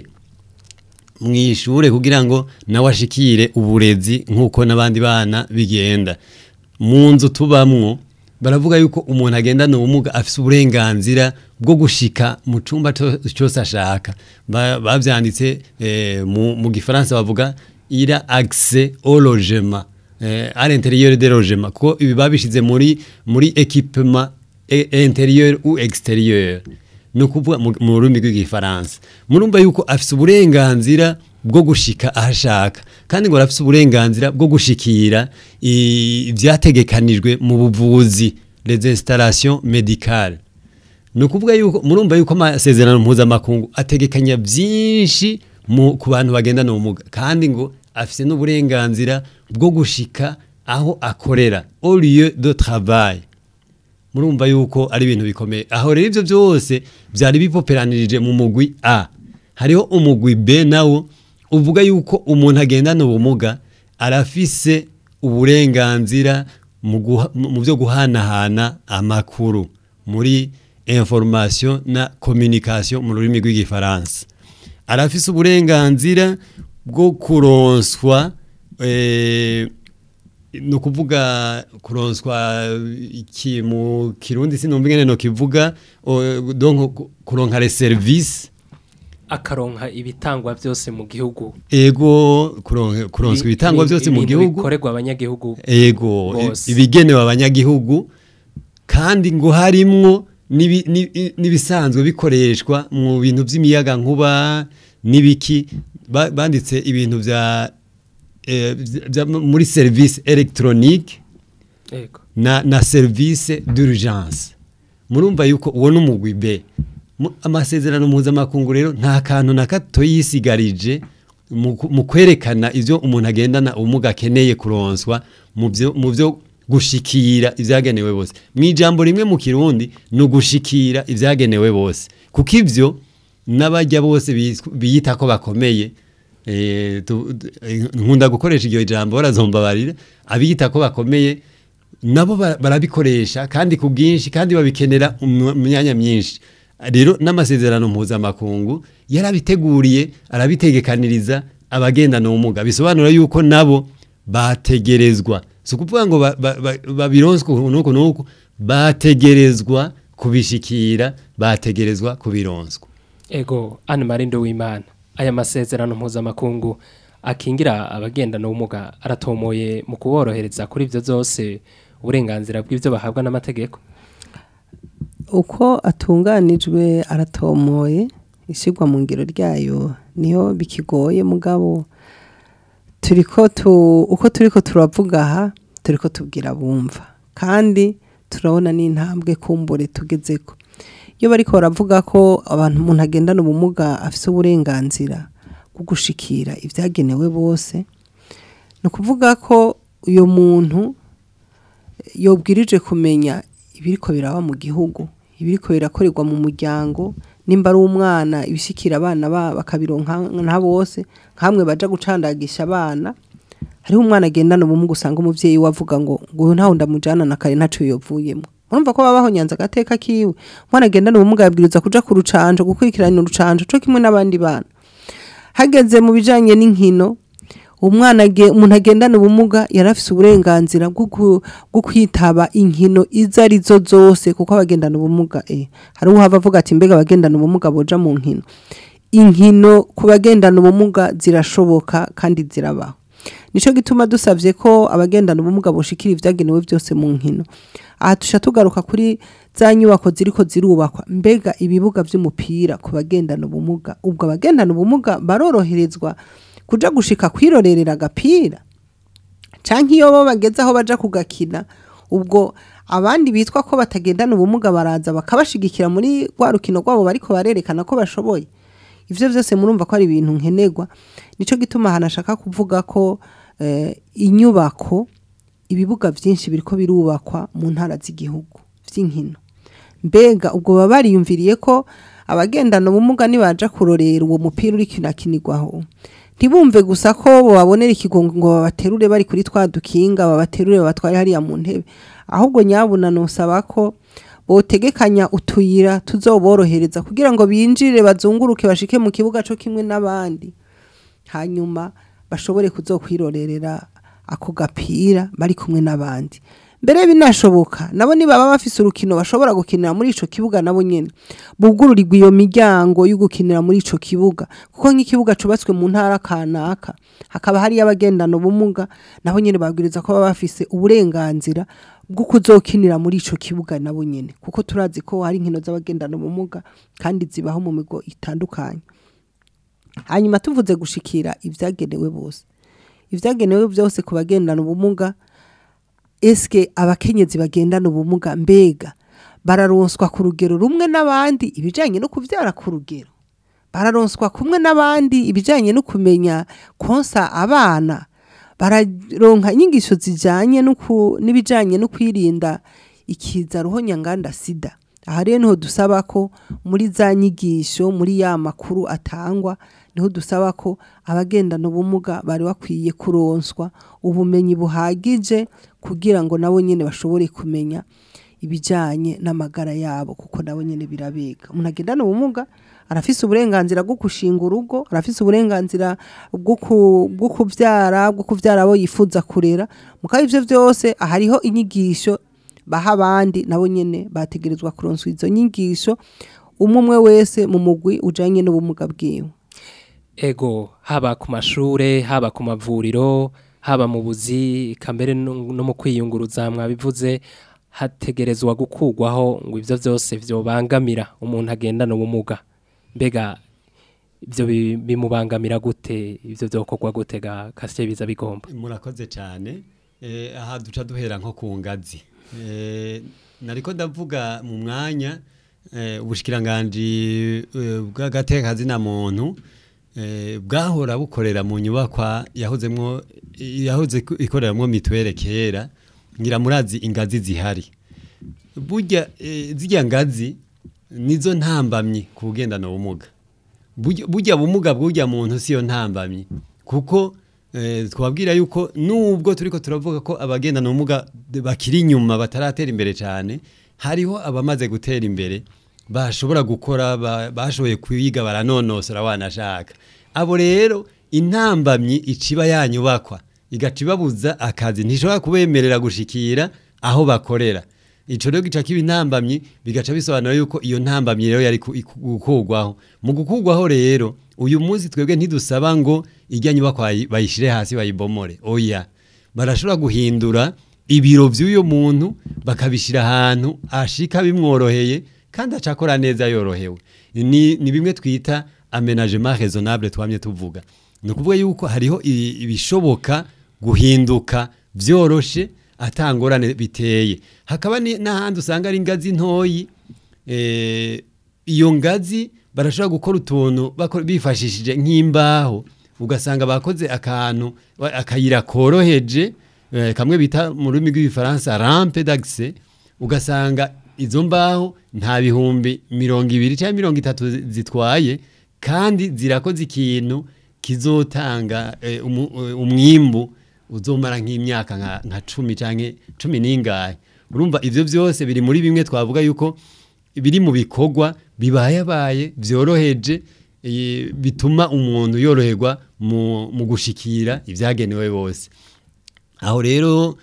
mu ishure kugira ngo nawe ashikire uburezi nk'uko n'abandi bana bigenda mu nzu tubamwo baravuga yuko umuntu agendana ubumuga afite uburenganzira bwo gushika mu cyumba co- cyose ashaka Ba- bavyanditse eh, mu, mu gifaransa bavuga ira accès au logement eh, à l'intérieur des logements kuko ibi babishize muri muri équipement e- intérieur ou extérieur ni ukuvuga mu mu rurimi rw'igifaransa murumva yuko afite uburenganzira bwo gushika aho ashaka kandi ngo arafite uburenganzira bwo gushikira i- ibyategekanijwe mu buvuzi les installations médicales ni ukuvuga yuko murumva yuko amasezerano mpuzamakungu ategekanya byinshi mu- ku bantu bagendana ubumuga kandi ngo afite n'uburenganzira bwo gushika aho akorera au lieu de travail murumva yuko ari ibintu bikomeye aho rero ibyo byose byari bipoperanirije mu mugwi a hariho umugwi b nawo uvuga yuko umuntu agendana ubumuga arafise uburenganzira mu guha- mu mu byo guhanahana amakuru muri information na communication mu rurimi rw'igifaransa arafise uburenganzira bwo kuronswa eh, ni ukuvuga kuronswa iki mu kirundi sinumva ingene no kivuga o, donc ku- kuronka les services akaronka ibitangwa byose mu gihugu ego kuronka kuronswa Ibi- ibitangwa ibi- byose mu ibintu gihugu bikorerwa abanyagihugu ego bose. ibigenewe abanyagihugu kandi ngo harimwo n'ibi- n'i- n'ibisanzwe bikoreshwa mu bintu by'imiyaga nkuba n'ibiki ba- banditse ibintu bya eh, bya- bya- muri service electronique Ego. na, na service d'urgence murumva yuko uwo n'umugwi B Mu- amasezerano mpuzamakungu rero nta kantu na gato yisigarije mu ku- mu kwerekana ivyo umuntu agendana ubumuga akeneye kuronswa mu byo mu byo gushikira ivyagenewe bose mu ijambo rimwe mu kirundi ni ugushikira ivyagenewe bose kuko ivyo n'abajya bose bisw- biyita ko bakomeye eh, tu- tu- eh, nkunda gukoresha iryo jambo barazombabarira abiyita ko bakomeye nabo ba- barabikoresha kandi ku bwinshi kandi babikenera mu mu myanya myinshi rero n'amasezerano mpuzamakungu yarabiteguriye arabitegekaniriza abagendana ubumuga bisobanura yuko nabo bategerezwa si ukuvuga ngo ba- ba- ba- babironswe nuko nuko bategerezwa kubishikira bategerezwa kubironswa ego Anne Marindo w'Imana aya masezerano mpuzamakungu akingira abagendana ubumuga aratomoye mu kuborohereza kuri ibyo byose uburenganzira bw'ibyo bahabwa n'amategeko uko atunganijwe aratomoye ishyirwa mu ngiro ryayo niyo bikigoye mugabo turiko tu uko turiko turavuga aha turiko tubwira bumva kandi turabona n'intambwe kumbure tugezeko iyo bariko baravuga ko abantu umuntu agendana ubumuga afise uburenganzira bwo gushikira ibyagenewe bose ni ukuvuga ko uyo muntu yobwirije kumenya ibiriko biraba mu gihugu ibiriko birakorerwa mu muryango nimba ari umwana ibishikira abana ba bakabironka nka bose nkamwe baja gucandagisha abana hariho umwana agendana ubumuga usanga umuvyeyi we avuga ngo ngo ntaho ndamujana na kare ntaco yovuyemo urumva ko babaho nyanza agateka kiwe umwana agendana ubumuga yabwiriza kuja ku rucanco gukurikirana urucanco co kimwe n'abandi bana hageze mu bijanye n'inkino umwana age- umuntu agendana ubumuga yari afise uburenganzira bwo ku- bwo kwitaba inkino izo ari zo zose kuko abagendana ubumuga eh, hari uhava avuga ati mbega abagendana ubumuga boja mu nkino inkino ku bagendana ubumuga zirashoboka kandi zirabaho nico gituma dusavye ko abagendana ubumuga boshikira ivyagenewe byose mu nkino aha tusha tugaruka kuri za nyubako ziriko zirubakwa mbega ibibuga vy'umupira ku bagendana ubumuga ubwo abagendana ubumuga baroroherezwa kuja gushika kwirorerera agapira canke iyo bo bageze aho baja kugakina ubwo abandi bitwa ko batagendana ubumuga baraza bakabashigikira muri rwa rukino rwabo bariko barerekana ko bashoboye ivyo vyose murumva ko ari ibintu nkenerwa nico gituma ahantu ashaka kuvuga ko eh, inyubako ibibuga byinshi biriko birubakwa mu ntara z'igihugu vy'inkino mbega ubwo baba bariyumviriye ko abagendana ubumuga nibaja kurorera uwo mupira uri kinakinirwaho ntibumve gusa ko babonera ikigongo ngo babaterure bari kuri twa dukinga babaterure babatware hariya mu ntebe ahubwo nyabuna nusaba ko botegekanya utuyira tuzoborohereza kugira ngo binjire bazunguruke bashike mu kibuga cyo kimwe n'abandi hanyuma bashobore kuzokwirorerera ako gapira bari kumwe n'abandi mbere binashoboka nabo nibaba bafise urukino bashobora gukinira muri ico kibuga nabo nyene bugururirwa iyo miryango yo gukinira muri ico kibuga kuko nk'ikibuga cubatswe mu ntara kanaka hakaba hari abagendana ubumuga nabo nyene babwiriza ko baba bafise uburenganzira bwo kuzokinira muri ico kibuga nabo nyene kuko turazi ko hari inkino z'abagendana ubumuga kandi zibaho mu migo itandukanye hanyuma tuvuze gushikira ibyagenewe bose ibyagenewe byose ku bagendana ubumuga eske abakenyezi bagendana ubumuga mbega bararonswa ku rugero rumwe n'abandi ibijyanye no kubyara ku rugero bararonswa kumwe n'abandi ibijyanye no kumenya konsa abana bararonka inyigisho zijyanye n'ibijyanye no kwirinda ikiza ruhonyanganda sida aha rero niho dusaba ko muri za nyigisho muri ya makuru atangwa niho dusaba ko abagendana ubumuga bari bakwiye kuronswa ubumenyi buhagije kugira ngo nabo nyine bashobore kumenya ibijyanye n'amagara yabo kuko nabo nyine birabega umuntu agendana ubumuga arafise uburenganzira bwo gushinga urugo arafise uburenganzira bwo kubyara bwo kubyara abo yifuza kurera mukaba ibyo byose hariho inyigisho baha abandi nabo nyine bategerezwa kuronswa izo nyigisho umwe umwe wese mu mugwi ujyanye n'ubumuga bwiwe ego haba ku mashure haba ku mavuriro haba mu buzi kamere no mu kwiyunguruza mwabivuze hategerezwa gukugwaho ngo ibyo byose byobangamira umuntu agendana ubumuga mbega ibyo bimubangamira gute ibyo byokorwa gute ga kasiye biza bigomba murakoze cyane aha duca duhera nko ku ngazi nariko ndavuga mu mwanya ubushikiranganje bw'agatekazi na muntu bwahora bukorera mu nyubakwa yahozemwo yahoze ikoreramo mituwere kera ngira murazi ingazi zihari burya zijya ngazi nizo ntambamyi ku bugendana ubumuga burya bumuga bw'ujya muntu siyo ntambamyi kuko twabwira yuko nubwo turiko turavuga ko abagendana ubumuga bakiri inyuma bataratera imbere cyane hariho abamaze gutera imbere bashobora gukora bashoboye kwiga baranonosora wanashaka abo rero intambamyi iciba yanyubakwa igaca ibabuza akazi ntishobora kubemerera gushikira aho bakorera ico rero gica kiba intambamyi bigaca bisobanura yuko iyo ntambamyi rero yari gukugwaho mu gukugwaho rero uyu munsi twebwe ntidusaba ngo ijya nyubakwa bayishire hasi bayibomore oya barashobora guhindura ibiro by'uyo muntu bakabishyira ahantu ashika bimworoheye kandi acakora neza yorohewe ni, ni bimwe twita amenagement raisonnable twamye tuvuga ni ukuvuga yuko hariho ibishoboka guhinduka byoroshe atangorane biteye hakaba n'ahandi usanga ari ingazi ntoyi iyo ngazi barashobora gukora utuntu bifashishije nk'imbaho ugasanga bakoze akantu akayira koroheje kamwe bita mu rurimi rw'igifaransa rampe d'accès ugasanga izo mbaho nta bihumbi mirongo ibiri cyangwa mirongo itatu zitwaye kandi zirakoze ikintu kizotanga umwimbu uzomara nk'imyaka nka cumi cyangwa cumi n'ingahe urumva ibyo byose biri muri bimwe twavuga yuko biri mu bikorwa bibayabaye byoroheje bituma umuntu yoroherwa mu gushikira ibyagenewe bose aho rero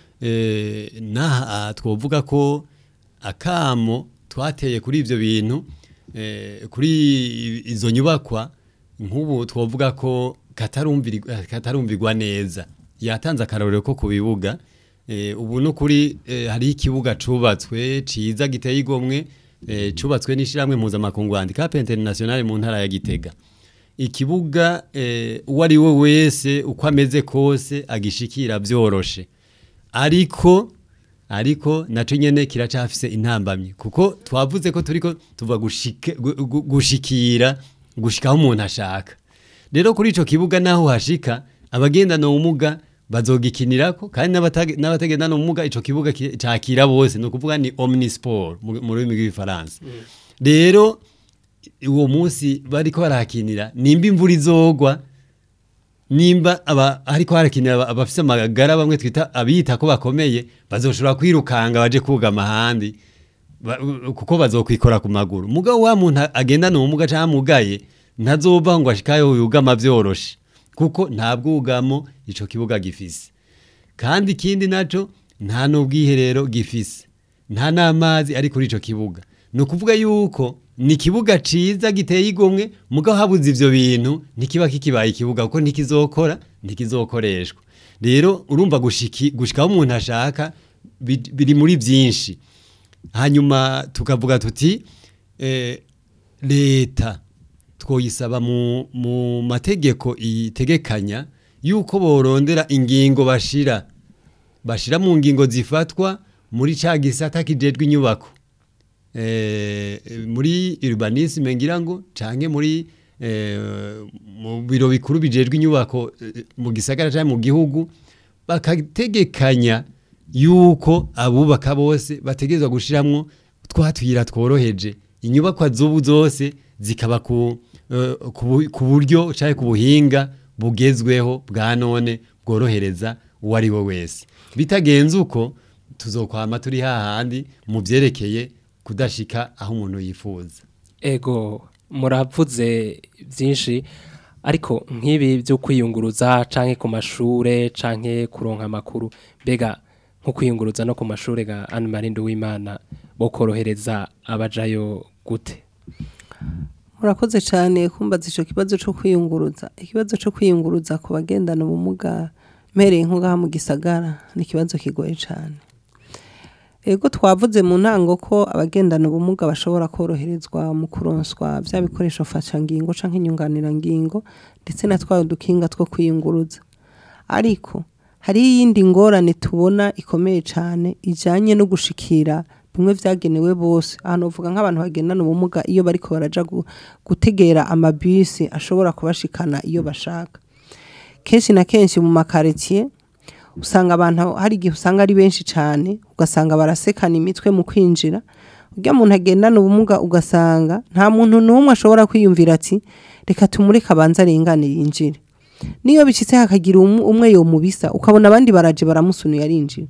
n'aha twavuga ko akamo twateye kuri ibyo bintu kuri izo nyubakwa nk'ubu twavuga ko katarumvirwa neza yatanze akarorero ko ku bibuga ubu ni ukuri hariho ikibuga cyubatswe cyiza giteye igomwe cyubatswe n'ishyirahamwe mpuzamakungu handikapu interinasiyonari mu ntara ya gitega ikibuga uwo ari we wese uko ameze kose agishikira byoroshe ariko ariko naco nyene kiracafise intambamyi kuko twavuze ko turiko tuva gushika- gu- gu- gushikira gushikaho umuntu ashaka rero kuri ico kibuga naho hashika abagendana ubumuga bazogikinirako kandi n'abatage- n'abatagendana ubumuga ico kibuga ki- cakira bose ni ukuvuga ni omnisport mu mu rurimi rw'igifaransa rero uwo munsi bariko barahakinira nimba imvura izogwa nimba aba ariko harakinira aba- abafise amagara bamwe twita abiyita ko bakomeye bazoshobora kwirukanga baje kugama ahandi ba- kuko bazokwikora ku maguru mugabo wa muntu agendana ubumuga canke amugaye ntazova ngo ashikayo yugama vyoroshe kuko nta bwugamo ico kibuga gifise kandi ikindi naco nta n'ubwiherero gifise nta n'amazi ari kuri ico kibuga ni ukuvuga yuko ni ikibuga ciza giteye igomwe mugabo habuze ivyo bintu ntikiba kikibaye ikibuga kuko ntikizokora ntikizokoreshwa rero urumva gushiki gushikaho umuntu ashaka bi- biri muri byinshi hanyuma tukavuga tuti eh, leta twoyisaba mu, mu mategeko itegekanya yuko borondera ingingo bashira bashira mu ngingo zifatwa muri ca gisata kijejwe inyubako eh, muri urbanisme ngira ngo canke muri eh, mu biro bikuru bijejwe inyubako eh, mu gisagara canke mu gihugu bakategekanya yuko abubaka bose bategerezwa gushiramwo twatwira tworoheje inyubakwa z'ubu zose zikaba ku, eh, ku bu- ku buryo canke ku buhinga bugezweho bwa none bworohereza uwo ari we wese bitagenze uko tuzokwama turi hahandi mu vyerekeye kudashika aho umuntu yifuza ego muravuze byinshi ariko nk'ibi byo kwiyunguruza canke ku mashure canke kuronka amakuru mbega nko kwiyunguruza no ku mashure ga Anne Marie Nduwimana bo korohereza abajayo gute murakoze cyane kumbaza icyo kibazo cyo kwiyunguruza ikibazo cyo kwiyunguruza ku bagendana ubumuga mpereye nko ngaha mu gisagara ni ikibazo kigoye cyane ego twavuze mu ntango ko abagendana ubumuga bashobora koroherezwa mu kuronswa bya bikoresho mfashangingo cyangwa inyunganirangingo ndetse na twa udukinga two kwiyunguruza ariko hari iyindi ngorane tubona ikomeye cyane ijyanye no gushikira bimwe byagenewe bose ahantu uvuga nk'abantu bagendana ubumuga iyo bariko baraja gu- gutegera amabisi ashobora kubashikana iyo bashaka kenshi na kenshi mu makaritsiye usanga abantu hari igihe usanga ari benshi cyane ugasanga barasekana imitwe mu kwinjira urya muntu agendana ubumuga ugasanga nta muntu n'umwe ashobora kwiyumvira ati reka tumureke abanze arengane yinjire niyo bicitse hakagira umu- umwe yomubisa ukabona abandi baraje baramusunuye arinjira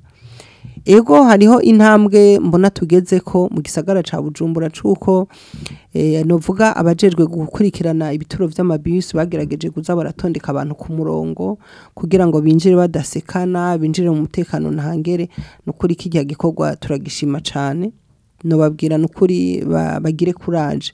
ego hariho intambwe mbona tugeze ko mu gisagara ca bujumbura cuko eh, novuga abajejwe gukurikirana ibituro vy'amabisi bagerageje kuza baratondeka abantu ku murongo kugira ngo binjire badasekana binjire mu mutekano ntangere nukuri kirya gikorwa turagishima cane nobabwira nukuri ba- bagire kuraje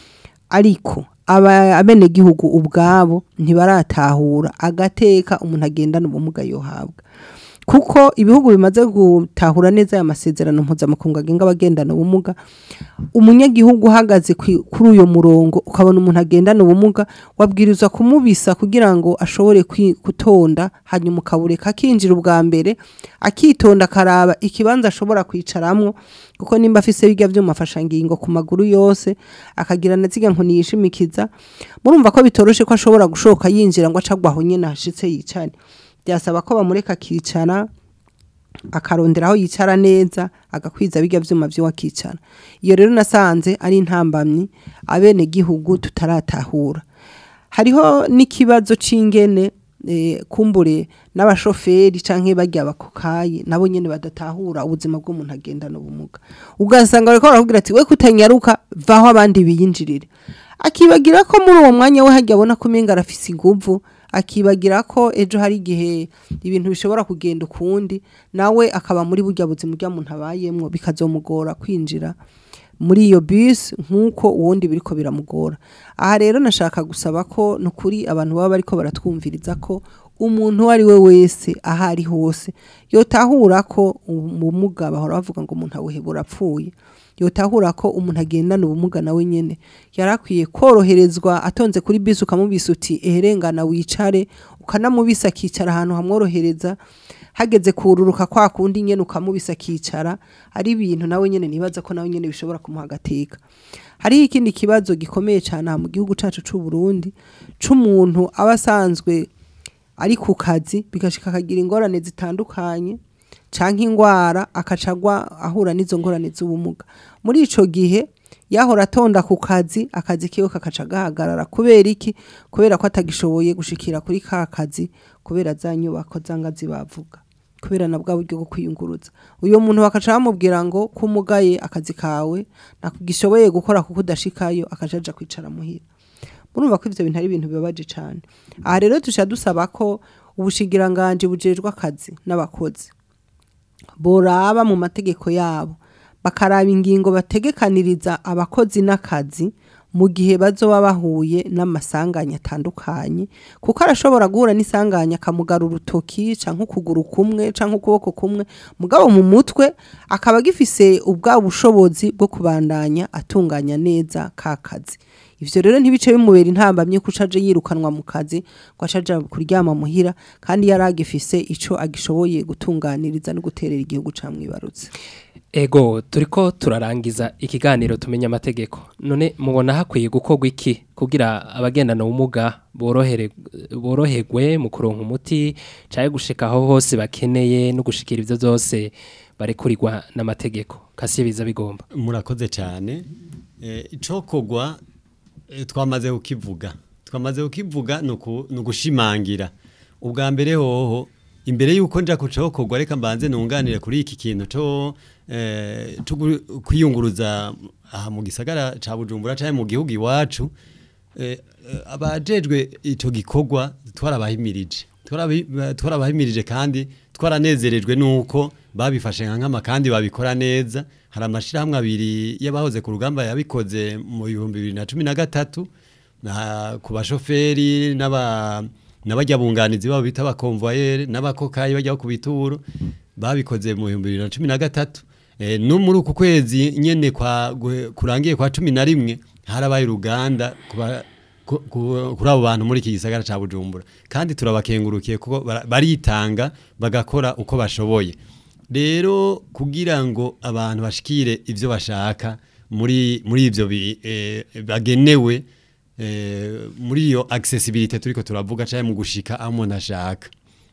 ariko aba abenegihugu ubwabo ntibaratahura agateka umuntu agendana ubumuga yohabwa kuko ibihugu bimaze gutahura neza aya masezerano mpuzamakungu agenga abagendana ubumuga umunyagihugu uhagaze kwi- kuri uyo murongo ukabona umuntu agendana ubumuga wabwirizwa kumubisa kugira ngo ashobore kwi- gutonda hanyuma ukabureka akinjira ubwa mbere akitonda akaraba ikibanza ashobora kwicaramwo kuko nimba afise birya vyuma mfashangingo ku maguru yose akagira na ziga nkoni yishimikiza murumva ko bitoroshe ko ashobora gushoka yinjira ngo acagwa aho nyene hashitse yicare byasaba ko bamureka akicara akarondera aho yicara neza agakwiza bijya vyuma vyo akicara iyo rero nasanze ari intambamyi abene gihugu tutaratahura hariho n'ikibazo c'ingene eh, kumbure n'abashoferi canke barya abakokayi nabo nyene badatahura ubuzima bw'umuntu agendana ubumuga ugasanga bariko barakubwira ati we kutanyaruka vaho abandi biyinjirire akibagira ko muri uwo mwanya we hajya abona ko umenga arafise inguvu akibagira ko ejo hari igihe ibintu bishobora kugenda ukundi nawe akaba muri burya buzima urya muntu abayemwo bikazomugora kwinjira muri iyo bisi nk'uko uwundi biriko biramugora aha rero nashaka gusaba ko ni ukuri abantu baba bariko baratwumviriza ko umuntu uwo ari we wese aho ari hose yotahura ko ubumuga bahora bavuga ngo umuntu awuhebura apfuye yotahura ko umuntu agendana ubumuga nawe nyene yarakwiye koroherezwa atonze kuri bisi ukamubisa uti eherengana wicare ukanamubisa akicara ahantu hamworohereza hageze kururuka kwa kundi nyene ukamubisa akicara ari ibintu nawe nyene nibaza ko nawe nyene bishobora kumuha agateka hariho ikindi kibazo gikomeye cyane aha mu gihugu cacu c'u Burundi c'umuntu aba asanzwe ari ku kazi bigashika akagira ingorane zitandukanye canke ingwara akacagwa ahura n'izo ngorane z'ubumuga muri ico gihe yahora atonda ku kazi akazi kiwe kakaca gahagarara kubera iki kubera ko atagishoboye gushikira kuri ka kazi kubera za nyubako zangazi bavuga kubera na bwa buryo bwo kwiyunguruza uyo muntu bakaca bamubwira ngo kumugaye akazi kawe nakugishoboye gukora kuko udashikayo akajaja kwicara muhira murumva ko ivyo bintu ari ibintu bibabaje cane aha rero tuca dusaba ko ubushingiranganje bujejwe akazi n'abakozi boraba mu mategeko yabo bakaraba ingingo bategekaniriza abakozi n'akazi mu gihe bazoba bahuye n'amasanganya atandukanye kuko arashobora guhura n'isanganya akamugara urutoki canke ukuguru kumwe canke ukuboko kumwe mugabo mu mutwe akaba agifise ubwa bushobozi bwo kubandanya atunganya neza ka kazi ivyo rero ntibice bimubera intambamye ko aje yirukanwa mu kazi ko acaja kuryama muhira kandi yari agifise ico agishoboye gutunganiriza no guterera igihugu camwibarutse Ego turiko turarangiza ikiganiro tumenya amategeko none mubona hakwiye gukorwa iki kugira abagendana ubumuga borohere boroherwe mu kuronka umuti caye gushika aho hose bakeneye no gushikira ivyo byose barekurirwa n'amategeko kasiye biza bigomba murakoze cyane Eh, icokogwa eh, twamaze kukivuga twamaze kukivuga ni uku- ni ugushimangira ubwa mbere hoho imbere y'uko nja ku cokogwa reka mbanze nunganire kuri iki kintu co eh, co gu- kwiyunguruza aha mu gisagara ca bujumbura canke mu gihugu iwacu eh, eh, abajejwe ico gikorwa twarabahimirije Twarabi- twarabahimirije kandi twaranezerejwe nuko babifashe nka nkama kandi babikora neza hari amashirahamwe abiri y'abahoze ku rugamba yabikoze mu bihumbi bibiri na cumi na gatatu na- ku bashoferi n'aba n'abajya bunganizi babo bita abakonvoyeri n'abakokayi bajya ku bituro babikoze mu bihumbi bibiri na cumi na gatatu Eh, no muri uku kwezi nyene kwa gu- kurangiye kwa cumi na rimwe harabaye uruganda kuba- ku- ku- kuri abo bantu muri iki gisagara ca bujumbura kandi turabakengurukiye kuko bara- baritanga bagakora uko bashoboye rero kugira ngo abantu bashikire ivyo bashaka muri muri ivyo bi- eh, bagenewe eh, muri iyo accessibility turiko turavuga cyangwa mu gushika aho umuntu ashaka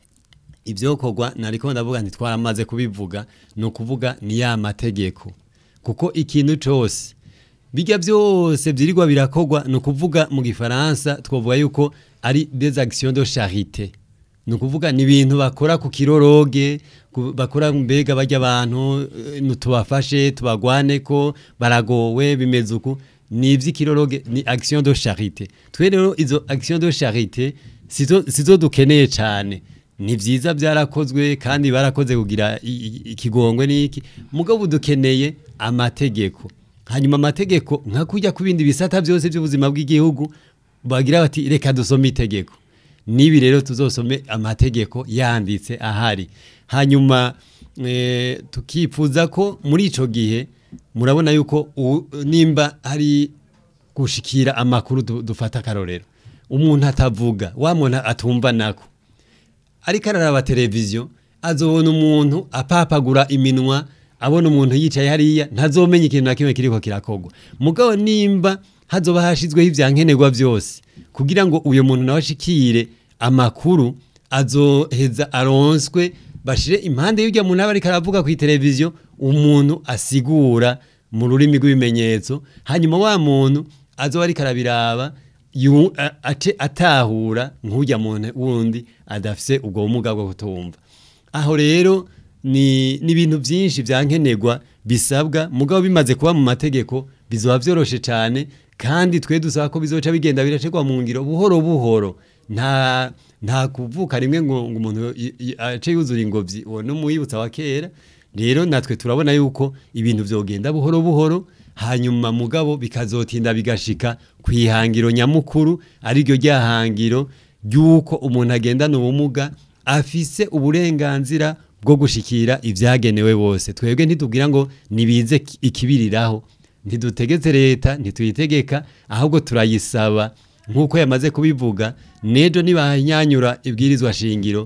ibyokorwa nariko ndavuga nti twaramaze kubivuga ni ukuvuga ni ya mategeko kuko ikintu cyose bijya byose byirirwa birakorwa ni ukuvuga mu gifaransa twavuga yuko ari des actions de charité ni ukuvuga ni ibintu bakora ku kiroroge ku- bakora mbega bajya abantu eh, tubafashe tubagwane ko baragowe bimeze uku ni iby'ikiroroge ni action de charité twe rero izo action de charité sizo sizo dukeneye cyane ni byiza byarakozwe kandi barakoze kugira i- i- ikigongwe n'iki mugabo dukeneye amategeko hanyuma amategeko nka kujya ku bindi bisata byose by'ubuzima bw'igihugu bagira bati reka dusome itegeko nibi rero tuzosome amategeko yanditse ahari hanyuma eh, tukifuza ko muri ico gihe murabona yuko u- nimba hari gushikira amakuru du- dufata akarorero umuntu atavuga wa muntu atumva nako ariko araraba televiziyo azobona umuntu apapagura iminwa abona umuntu yicaye hariya ntazomenya ikintu na kimwe kiriko kirakogwa mugabo nimba hazoba hashizweho ivyankenerwa byose kugira ngo uyo muntu nawe ashikire amakuru azoheza aronswe bashire impande y'urya muntu aba ariko aravuga ku televiziyo umuntu asigura mu rurimi rw'ibimenyetso hanyuma wa muntu azoba ariko arabiraba yu- a- ace atahura nk'ujya muntu wundi adafise ubwo bumuga bwo kutumva aho rero ni ni ibintu byinshi byankenerwa bisabwa mugabo bimaze kuba mu mategeko bizoba byoroshe cyane kandi twe dusaba ko bizoca bigenda biracegwa mu ngiro buhoro buhoro nta nta kuvuka rimwe ngo ngo umuntu y- y- ace yuzura ingobyi uwo ni umuyibutsa wa kera rero natwe turabona yuko ibintu byogenda buhoro buhoro hanyuma mugabo bikazotinda bigashika ku ihangiro nyamukuru ariryo ryahangiro ry'uko umuntu agendana ubumuga afise uburenganzira bwo gushikira ivyagenewe bose twebwe ntitubwira ngo nibize ki- ikibiriraho ntidutegetse leta ntituyitegeka ahubwo turayisaba nk'uko yamaze kubivuga nejo nibanyanyura ibwirizwa shingiro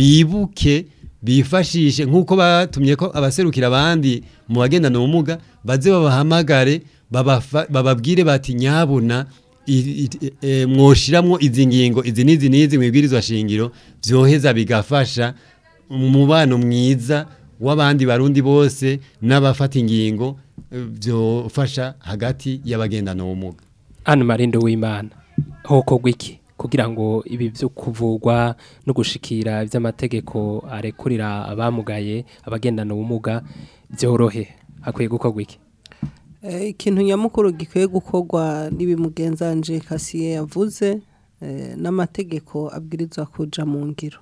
bibuke bifashishe nk'uko batumye ko abaserukira abandi mu bagendana ubumuga baze babahamagare babafa- bababwire bati nyabuna i- i- e, mwoshiramwo izi ngingo izi n'izi n'izi mu ibwirizwa shingiro vyoheza bigafasha umubano mwiza w'abandi barundi bose n'abafata ingingo eh, vyofasha hagati y'abagendana ubumuga Anne Marindo w'Imana hokorwa iki kugira ngo ibi byo kuvugwa no gushikira iby'amategeko arekurira abamugaye abagendana ubumuga byorohe hakwiye gukorwa iki Eh, ikintu nyamukuru gikwiye gukorwa n'ibimugenzanje kasiye yavuze eh, n'amategeko abwirizwa kuja mu ngiro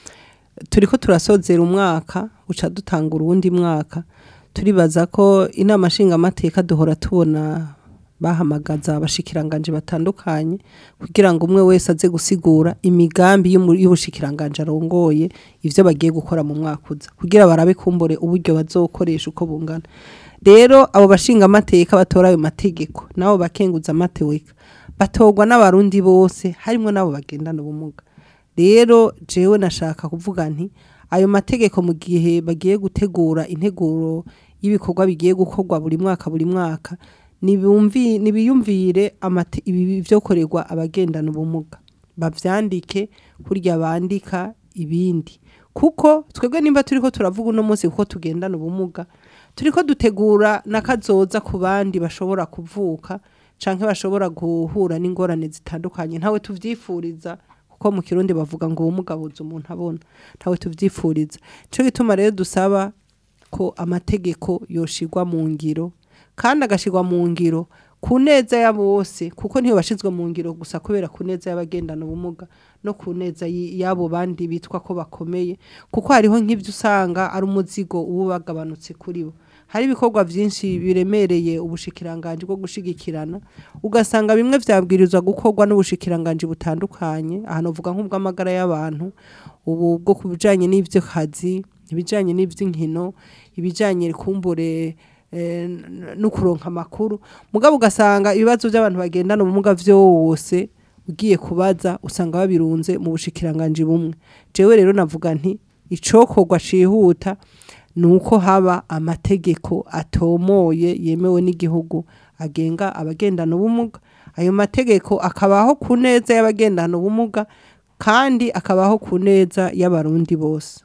turiko turasozera umwaka uca dutanga urundi mwaka turibaza ko inama nshingamateka duhora tubona bahamagaza abashikiranganje batandukanye kugira ngo umwe wese aze gusigura imigambi y'umu- y'ubushikiranganje arongoye ivyo bagiye gukora mu mwaka uza kugira barabe kumbure uburyo bazokoresha uko bungana rero abo bashinga amateka batora ayo mategeko nabo bakenguza amateka batorwa n'abarundi bose harimo n'abo bagendana ubumuga rero jewe nashaka kuvuga nti ayo mategeko mu gihe bagiye gutegura integuro y'ibikorwa bigiye gukorwa buri mwaka buri mwaka nibumvi nibiyumvire amate ibi byokorerwa abagendana ubumuga bavyandike kurya bandika ibindi kuko twebwe nimba turiko turavuga uno munsi kuko tugendana ubumuga turiko dutegura nakazoza ku bandi bashobora kuvuka canke bashobora guhura n'ingorane zitandukanye ntawe tuvyifuriza kuko mu kirundi bavuga ngo ubumuga buza umuntu abona ntawe tuvyifuriza nico gituma rero dusaba ko amategeko yoshirwa mu ngiro kandi agashirwa mu ngiro ku neza ya bose kuko ntiyo bashizwe mu ngiro gusa kubera ku neza y'abagendana ubumuga no ku neza y- y'abo bandi bitwa ko bakomeye kuko hariho nk'ibyo usanga ari umuzigo uba bagabanutse kuri bo hari ibikorwa byinshi biremereye ubushikiranganje bwo gushigikirana ugasanga bimwe vyabwirizwa gukorwa n'ubushikiranganje butandukanye ahantu uvuga nk'ubw'amagara y'abantu ubu bwo ku bijanye n'ivyo kazi ibijanye n'ivy'inkino ibijanye kumbure eh, n- no kuronka amakuru mugabo ugasanga ibibazo by'abantu bagendana ubumuga vyose ugiye kubaza usanga babirunze mu bushikiranganje bumwe jewe rero navuga nti icokorwa cihuta nuko haba amategeko atomoye yemewe n'igihugu agenga abagendana ubumuga ayo mategeko akabaho ku neza y'abagendana ubumuga kandi akabaho ku neza y'abarundi bose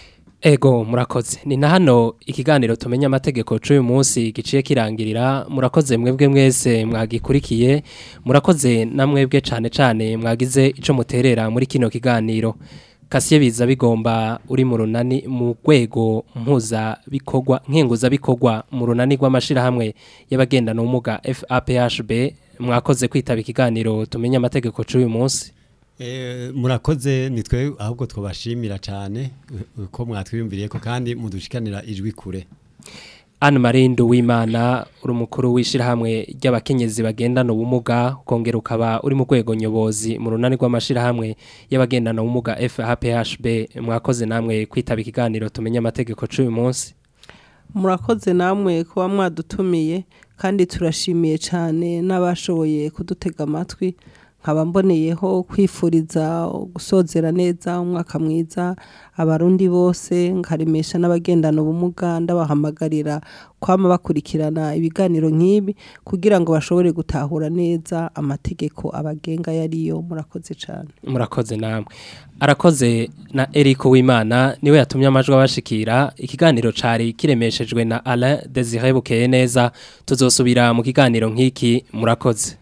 Ego murakoze ni na hano ikiganiro tumenya amategeko c'uyu munsi giciye kirangirira murakoze mwebwe mwese mwagikurikiye murakoze na mwebwe cane cane mwagize ico muterera muri kino kiganiro kasiye biza bigomba uri mu runani mu rwego mpuza bikorwa nkenguza bikorwa mu runani rw'amashirahamwe y'abagendana ubumuga FAPHB mwakoze kwitaba ikiganiro tumenya amategeko c'uyu munsi Eh, murakoze nitwe ahubwo twabashimira cyane eh, ko mwatwiyumviriye ko kandi mudushikanira ijwi kure Anne Marindo w'Imana uri umukuru w'ishirahamwe ry'abakenyezi bagendana ubumuga ukongera ukaba uri mu rwego nyobozi mu runani rw'amashirahamwe y'abagendana ubumuga FAPHB mwakoze namwe kwitaba ikiganiro tumenya amategeko c'uyu munsi murakoze namwe kuba mwadutumiye kandi turashimiye cyane n'abashoboye kudutega amatwi nkaba mboneyeho kwifuriza gusozera neza umwaka mwiza abarundi bose nkaremesha n'abagendana ubumuga ndabahamagarira kwama bakurikirana ibiganiro nk'ibi kugira ngo bashobore gutahura neza amategeko abagenga yariyo murakoze cyane murakoze namwe arakoze na Eric Wimana niwe yatumye amajwi abashikira ikiganiro cari kiremeshejwe na Alain Desire Bukeye neza tuzosubira mu kiganiro nk'iki murakoze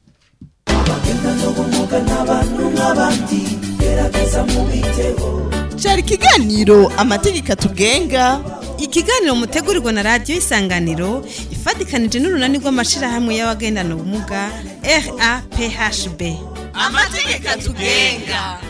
cari ikiganiro amategeko atugenga ikiganiro mutegurirwa na radiyo isanganiro ifatikanije n'urunani rw'amashirahamwe y'abagendana ubumuga RAPHB amategeko atugenga